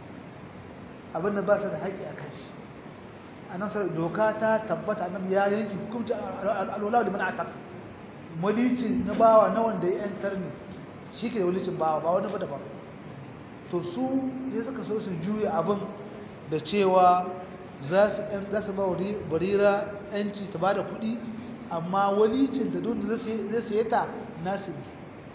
abinda ba su da haƙƙi a kan shi a nan sarar doka ta tabbata nan ya yanki hukumci alwala da mana atar walicin na bawa na wanda ya 'yantar ne shi ke da walicin bawa ba wani ba daban to su ya suka so su juya abin da cewa za su ba barira yanci ta ba da kuɗi amma walicin da don da zai saye ta nasu ne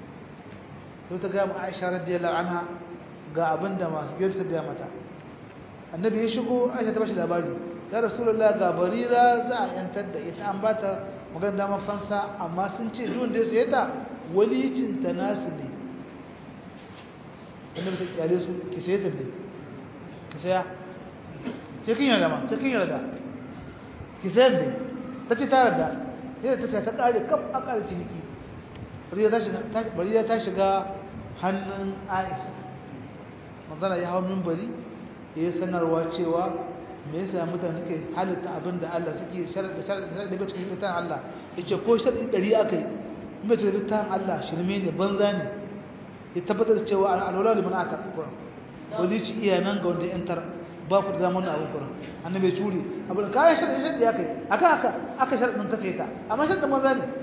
sai ta gaya ma aisha radiyallahu anha ga abin da masu gari ta gaya mata annabi ya shigo aisha ta bashi labari ya rasulullah ga barira za a yantar da ita an ba ta magana damar fansa amma sun ce don da ya saye ta walicin ta nasu ne annabi ta kyale su ki saye ta dai ki saya cikin yarda ma cikin yarda ki sayar da ta ce ta yarda sai ta sai ta kare kaf a kare ciniki bariya ta shiga hannun aisha manzana ya hau mimbari ya yi sanarwa cewa me yasa mutane suke halitta abin da Allah suke sharaɗa sharaɗa da cikin littafin Allah ya ce ko sharaɗi ɗari aka yi mai cikin littafin Allah shirme ne banza ne ya tabbatar da cewa alwala liman aka kuran wani ci iya nan ga wanda yantar ba ku da damar abin kuran annabi ya ture abin kayan sharaɗi sharaɗi aka yi aka aka aka sharaɗin ta ta amma sharaɗin banza ne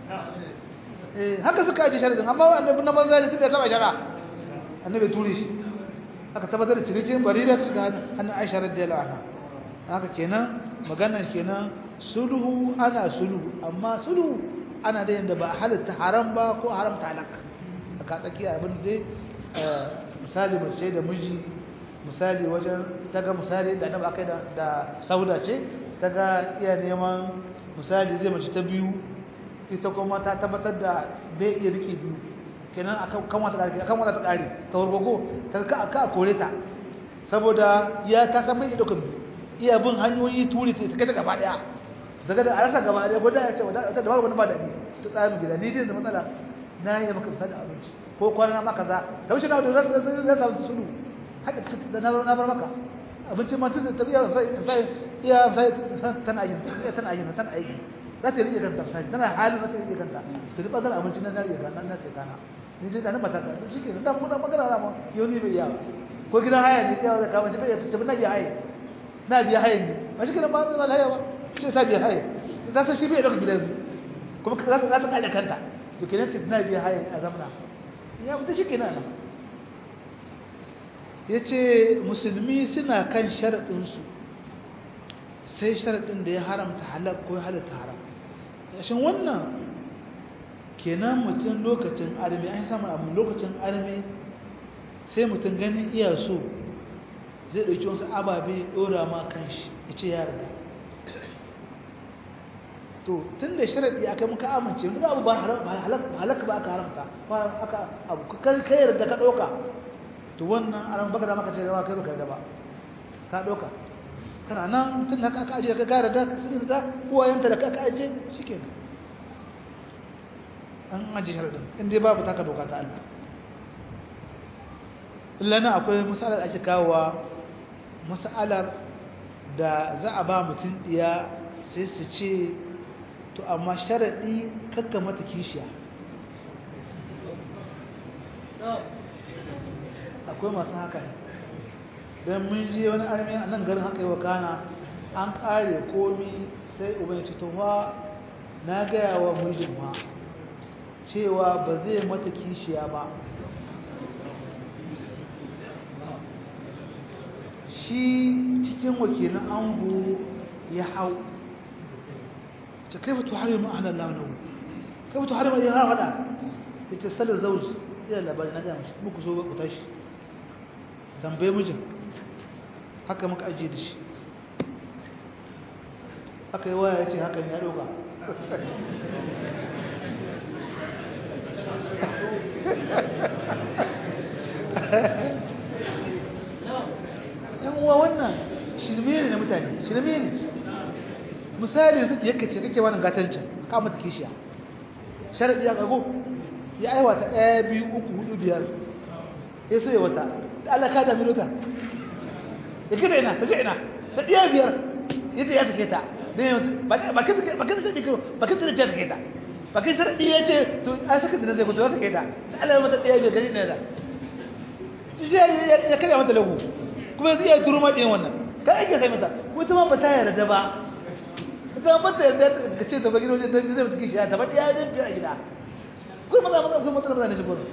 haka suka ajiye sharaɗin amma annabi na banza ne tun da ya saba shara annabi ya ture shi aka tabbatar da cinikin barira ta shiga hannun aisha radiyallahu anha haka kenan maganar kenan sulhu ana sulhu amma sulhu ana da yanda ba halatta haram ba ko haramta halak aka tsaki abin da misali mace da miji misali wajen taga misali da annabi akai da da sauda ce taga iya neman misali zai mace ta biyu ita kuma ta tabbatar da bai iya rike biyu kenan akan kan wata kare akan wata ta kare ta wargogo ta ka ka kore ta saboda ya ta san bai daukan iya bin hanyoyi turi ta kai ta gaba daya daga da arasa gaba daya goda ya ce wada ta da babu wani ba dadi ta tsaya gida ni dai da matsala na yi maka misali abinci ko kwana ma kaza ta wuce na da za samu sulu haka da na na bar maka abincin ma tun da tabiya sai sai iya sai tana aikin tana aikin tana aikin za ta rike kanta sai tana halin za ta rike kanta to duk bazar abincin nan na rike kanta nan sai kana ni dai da mata to shike da mu da magana na mu yau ni bai iya ko gidan haya ne ya da kama shi bai tafi na biya haya na biya haya ne ba shi gidan ba zai haya ba sai ta biya haya za ta shi bai dauka gidan kuma za ta za ta kare kanta to kenan ce na biya haya a zamna ya mutu shi kenan nan yace musulmi suna kan sharadin su sai sharadin da ya haramta halal ko ya halatta haram shin wannan kenan mutum lokacin armi an samu abu lokacin armi sai mutum ganin iya so zai ɗauki wasu ababe ɗora ma kan shi ya ce yara to tun da sharaɗi aka muka amince duk abu ba halaka ba aka haramta ba aka abu kai kai yarda ka ɗauka to wannan aran baka da maka ce zama kai baka yarda ba ka ɗauka kana nan tun da aka ajiye ka gara da sun da uwayenta da aka ajiye shike an ajiye sharaɗin in dai babu taka doka ta Allah illa na akwai misalar ake kawowa masalar da za a ba mutum ɗiya sai su ce to amma sharaɗi kakka mata kishiya akwai masu haka ne don mun je wani armi a nan garin haka yi wa kana an ƙare komi sai ubanci tuwa na gaya wa mijin ma cewa ba zai mata kishiya ba shi cikin wakilin ango ya hau ce kai fito har yi ma'anar launawu kai fito har yi har hada ya ce salar zauji iya labari na gaya mashi muku so ku tashi tambaye mijin haka muka ajiye da shi haka yi waya ya ce haka ya ɗauka yan uwa wannan shirme ne na mutane shirme ne misali yanzu da yake ce kake wannan gatancin ka mata kishiya sharadi ya kago ya aiwa ta ɗaya biyu uku hudu biyar ya so ya wata da Allah ka dami lota ya kira ina ta ce ina ta ɗaya biyar ya ce ya sake ta ba kin sake ba kin sake ba kin sake ta sake ta ba kin sake ya ce to an sake ta zai fito ya sake ta ta Allah mata ɗaya biyar gaji ne da ya karya mata lagu kuma yanzu iya turu maɗin wannan kan ake sai mata wata ma ba ta yarda ba ita ba ta yarda ka ce ta bagi wajen don zai mutu kishi ta ba ɗaya yin biyar a gida kuma maza maza kuma maza maza ne shi gudu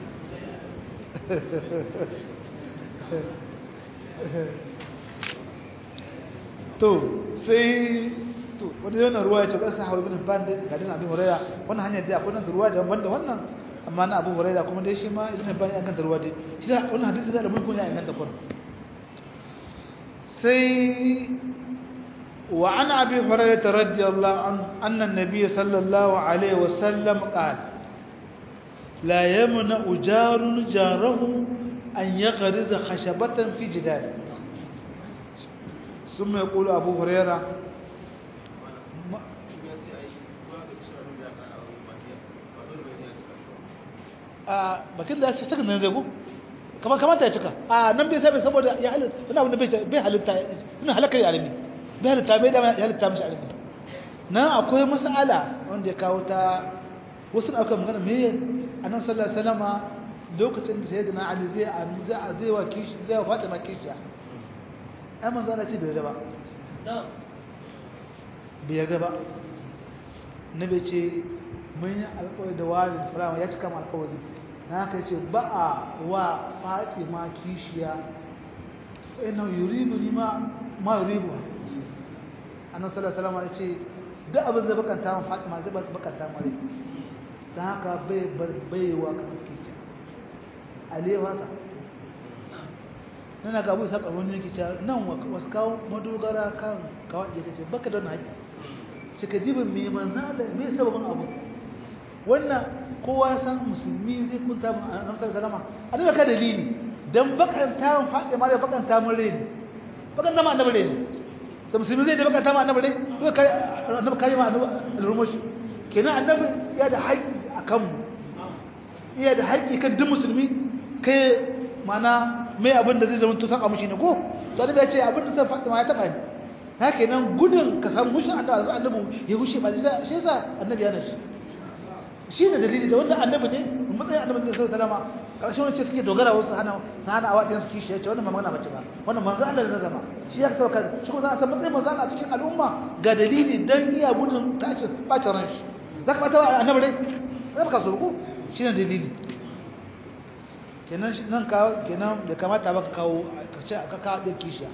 to sai to wata yana ruwa ya ce ƙasa hawa bin ban da gadin abin huraira wannan hanyar da akwai nan ruwa da wanda wannan amma na abu huraira kuma dai shi ma ibn ban ya ganta ruwa dai shi da wannan hadisi da mun kunya ya ganta kun sai wa an abi hurairah radiyallahu anhu anna an-nabiy sallallahu alaihi wasallam qala la yamna ujarun jarahu an yaghriza khashabatan fi jidar ثم يقول أبو هريرة a bakin da ya saka nan zai ko kamar kamata ya cika a nan bai sabai saboda ya halitta wani abu da bai halitta ina halakar alimi bai halitta bai da ya halitta mishi alimi nan akwai mas'ala wanda ya kawo ta wasu da aka magana me annabi sallallahu alaihi wasallama lokacin da sayyidina ali zai zai a zai wa kishi zai wa fatima kishi ai manzo Allah ce bai yarda ba bai yarda ba nabi ce mun yi alƙawari da warin firama ya cika mu alƙawari na haka ce ba a wa fatima kishiya sai na yuribu ni ma ma yuribu annabi sallallahu alaihi wasallam ya ce duk abin da bakanta mu fatima zai bakanta mu rai dan haka bai bar baiwa kamar kishiya alewa sa nana ga abu sa karbon ne kici nan wasu kawo madogara kan kawai ya kace baka da haƙƙi suka dibin me manzo Allah me sababin abu wannan kowa san musulmi zai kunta mu annabi sallallahu alaihi wasallam ka dalili dan bakanta mun faɗi ma da bakanta mun rai bakanta ma annabi rai to musulmi zai da bakanta ma annabi rai to kai annabi kai ma annabi al-rumush kenan annabi ya da haƙƙi akan mu iya da haƙƙi kan duk musulmi kai mana mai abin da zai zama to saka mushi ne ko to annabi ya ce abin da zai faɗi ma ya taɓa ni haka nan gudun ka samu mushin annabi ya hushe ba shi yasa annabi ya nashi shi ne dalili da wannan annabi ne matsayin annabi ne sallallahu alaihi wasallam karshen wani ce suke dogara wasu hana su hana awaɗin su kishi ya ce wannan ba magana bace ba wannan manzo Allah da zama shi ya tauka shi ko za a san matsayin manzo Allah cikin al'umma ga dalili dan iya gudun tace bacin ran shi zaka bata annabi ne sai baka so ko shi ne dalili kenan nan ka kenan bai kamata ba ka kawo ka ce ka kawo da kishiya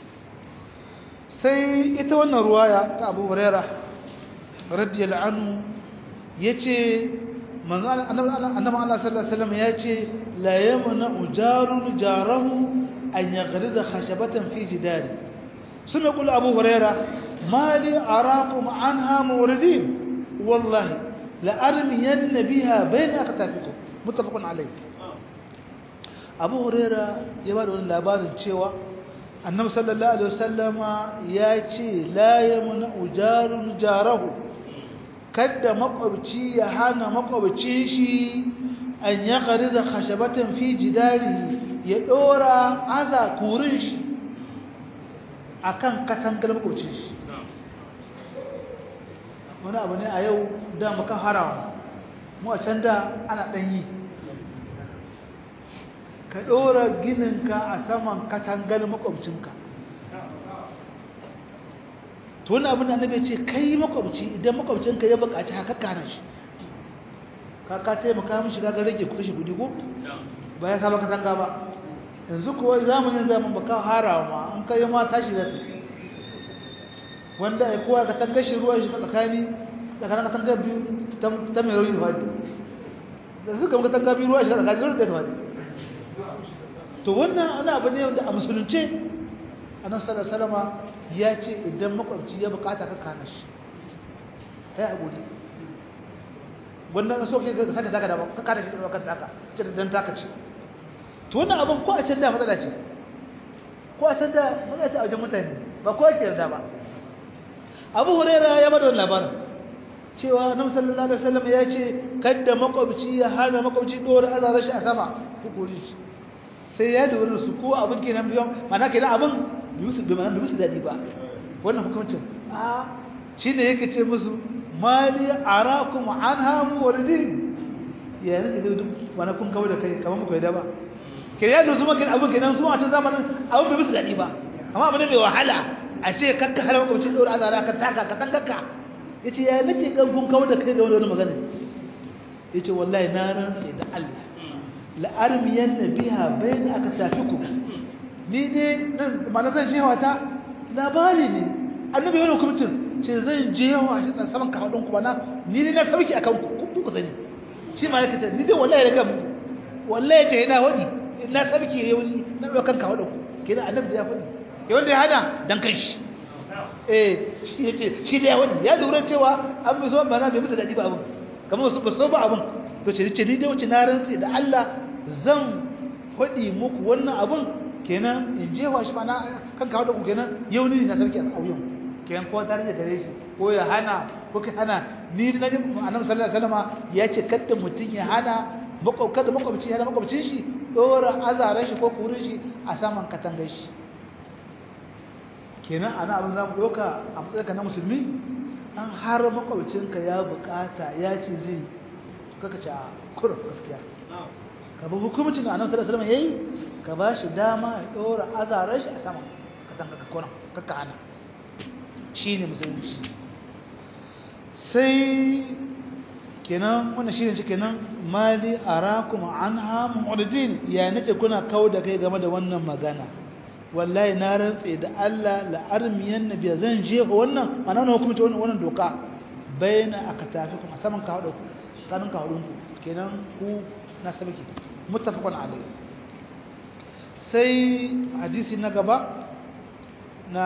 sai ita wannan ruwaya ta Abu Hurairah radiyallahu anhu yace manzo annabi Allah sallallahu alaihi wasallam yace la yamna ujarun jarahu an yaghriza khashabatan fi jidari sun kula Abu Hurairah ما لي أراكم عنها موردين والله لأرمين بها بين أكتافكم متفق عليه أبو هريرة يبالو أن لابان الشيوة النبي صلى الله عليه وسلم ياتي لا يمنع جار جاره kada makwabci ya hana makwabcin shi an ya da khashabatan fi jidari ya dora aza kurin shi akan katangar makwabcin shi wani abu ne a yau da muka harawa mu a can da ana ɗanyi ka ɗora gininka a saman katangar makwabcinka to wani abin da annabi ce kai makwabci idan makwabcinka ya buƙaci haka kana shi ka ka taimaka mishi ga rage ku kashe kudi ko ba ya saba katanga ba yanzu kuwa zamanin zaman baka harawa ma an kai ma tashi da ta wanda ai kowa katanga shi ruwa shi tsakani tsakanin katanga biyu ta mai rauni fadi da suka muka katanga biyu ruwa shi tsakanin rauni da fadi to wannan ana abu ne wanda a musulunce annabi sallallahu alaihi wasallam ya ce idan makwabci ya bukata ka kana shi kai a gode wannan so ke ka saka taka da ka kada shi da wakar taka ce dan taka ce to wannan abin ko a can da matsala ce ko a can da matsala ce a wajen mutane ba ko yake yarda ba Abu Hurairah ya bada labarin cewa Annabi sallallahu alaihi wasallam ya ce kada makwabci ya hana makwabci dora azarar shi a sama hukuri shi sai ya lura su ko abin kenan biyan mana kenan abin Yusuf bai mana musu dadi ba wannan hukuncin a shine yake ce musu mali arakum anha muridin ya ne da duk wani kun kawo da kai kamar muku da ba ke ya dusu maka abin kenan su a can zamanin abin bai musu dadi ba amma abin mai wahala a ce kakka har makwabcin dora azara ka taka ka tankaka yace ya nace kan kun kawo da kai ga wani magana yace wallahi na rantsa da Allah la armiyanna biha bayna aktafikum ni dai nan ma na zan jewa ta labari ne annabi yana hukuncin ce zan jewa shi saman kafadun ku bana ni ne na sauki akan ku ku sani shi ma yake ni dai wallahi daga wallahi ce ina hodi na sauki yau na daukan kafadun ku kenan annabi ya fadi ke wanda ya hada dan kanshi eh shi yace shi da ya wani ya lura cewa an bi so bana bai musu dadi ba abun kamar su ba so ba abun to ce ce ni dai wuce na rantsi da Allah zan fadi muku wannan abun kenan in jewa shi mana kan kawo da ku kenan yau ni na sarki a auyen kenan ko tare da gare shi ko ya hana ko ka hana ni na ji annabi sallallahu alaihi wasallam ya ce kada mutun ya hana kada makwabci ya hana makwabcin shi dora azaran shi ko kurin shi a saman katangar shi kenan ana abin zamu doka a matsayinka na musulmi an har makwabcinka ya bukata ya ce zai kaka ce a kurin gaskiya ka bi hukumcin da annabi sallallahu alaihi wasallam yayi ka ba shi dama ya ɗora azarar shi a sama ka tanka ka kona kakka ana shi ne musulunci sai kenan wannan shi ne ce kenan mali arakum anha mu'ridin ya nace kuna kawo da kai game da wannan magana wallahi na rantse da Allah la armiyan nabiya zan je wannan mana na hukunci wannan wannan doka bayna akatafikum a saman ka hado kanin ka hadon ku kenan ku na sabiki muttafaqun alayhi sai hadisi na gaba na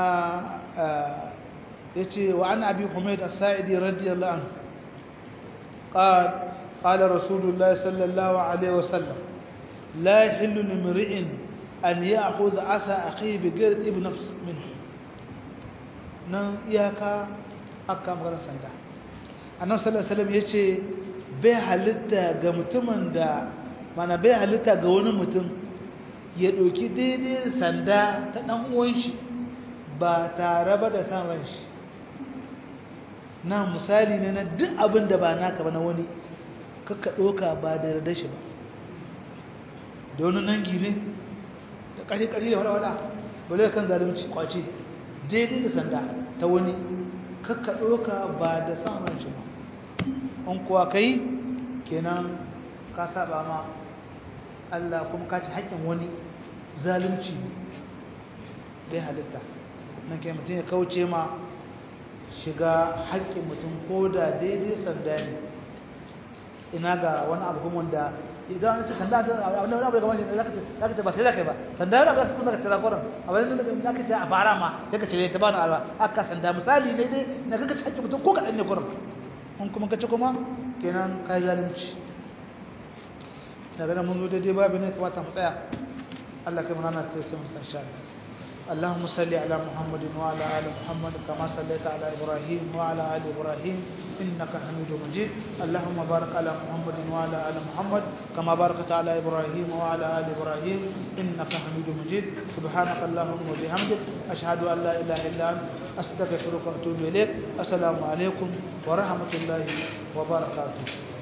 yace wa an abi humayd as-sa'idi radiyallahu anhu قال قال رسول الله صلى الله عليه وسلم لا يحل لامرئ أن يأخذ عسى أخيه بغير ابن نفس منه nan iyaka aka magana sanda annabi sallallahu alaihi wasallam yace bai halitta ga mutumin da mana bai halitta ga wani mutum ya ɗauki daidai sanda ta ɗan uwan shi ba tare ba da san ran shi na misali ne na duk abin da ba naka ba na wani kakka ɗauka ba da yarda shi ba da wani nangi ne da ƙari-ƙari da wada-wada wale kan zalunci kwace daidai da sanda ta wani kakka ɗauka ba da san ran shi ba an kuwa kai kenan ka saba ma Allah kuma ka ci haƙƙin wani zalunci bai halitta nan kai mutum ya kauce ma shiga haƙƙin mutum ko da daidai sanda ne ina ga wani abu kuma wanda idan an ce sanda ta abin da abu da kamar shi zaka ce zaka ce ba sai zaka ba sanda yana ba su zaka tira koran abin da zaka ce a fara ma zaka ce ta bana alwa aka sanda misali ne dai na kaga ci hakki mutum ko ka ne koran in kuma kace kuma kenan kai zalunci daga nan mun zo daidai babu ne kamata mu tsaya Allah kai mana ta sai mu san sha اللهم صل على محمد وعلى ال محمد كما صليت على ابراهيم وعلى ال ابراهيم انك حميد مجيد اللهم بارك على محمد وعلى ال محمد كما باركت على ابراهيم وعلى ال ابراهيم انك حميد مجيد سبحانك اللهم وبحمدك اشهد ان لا اله الا انت استغفرك واتوب اليك السلام عليكم ورحمه الله وبركاته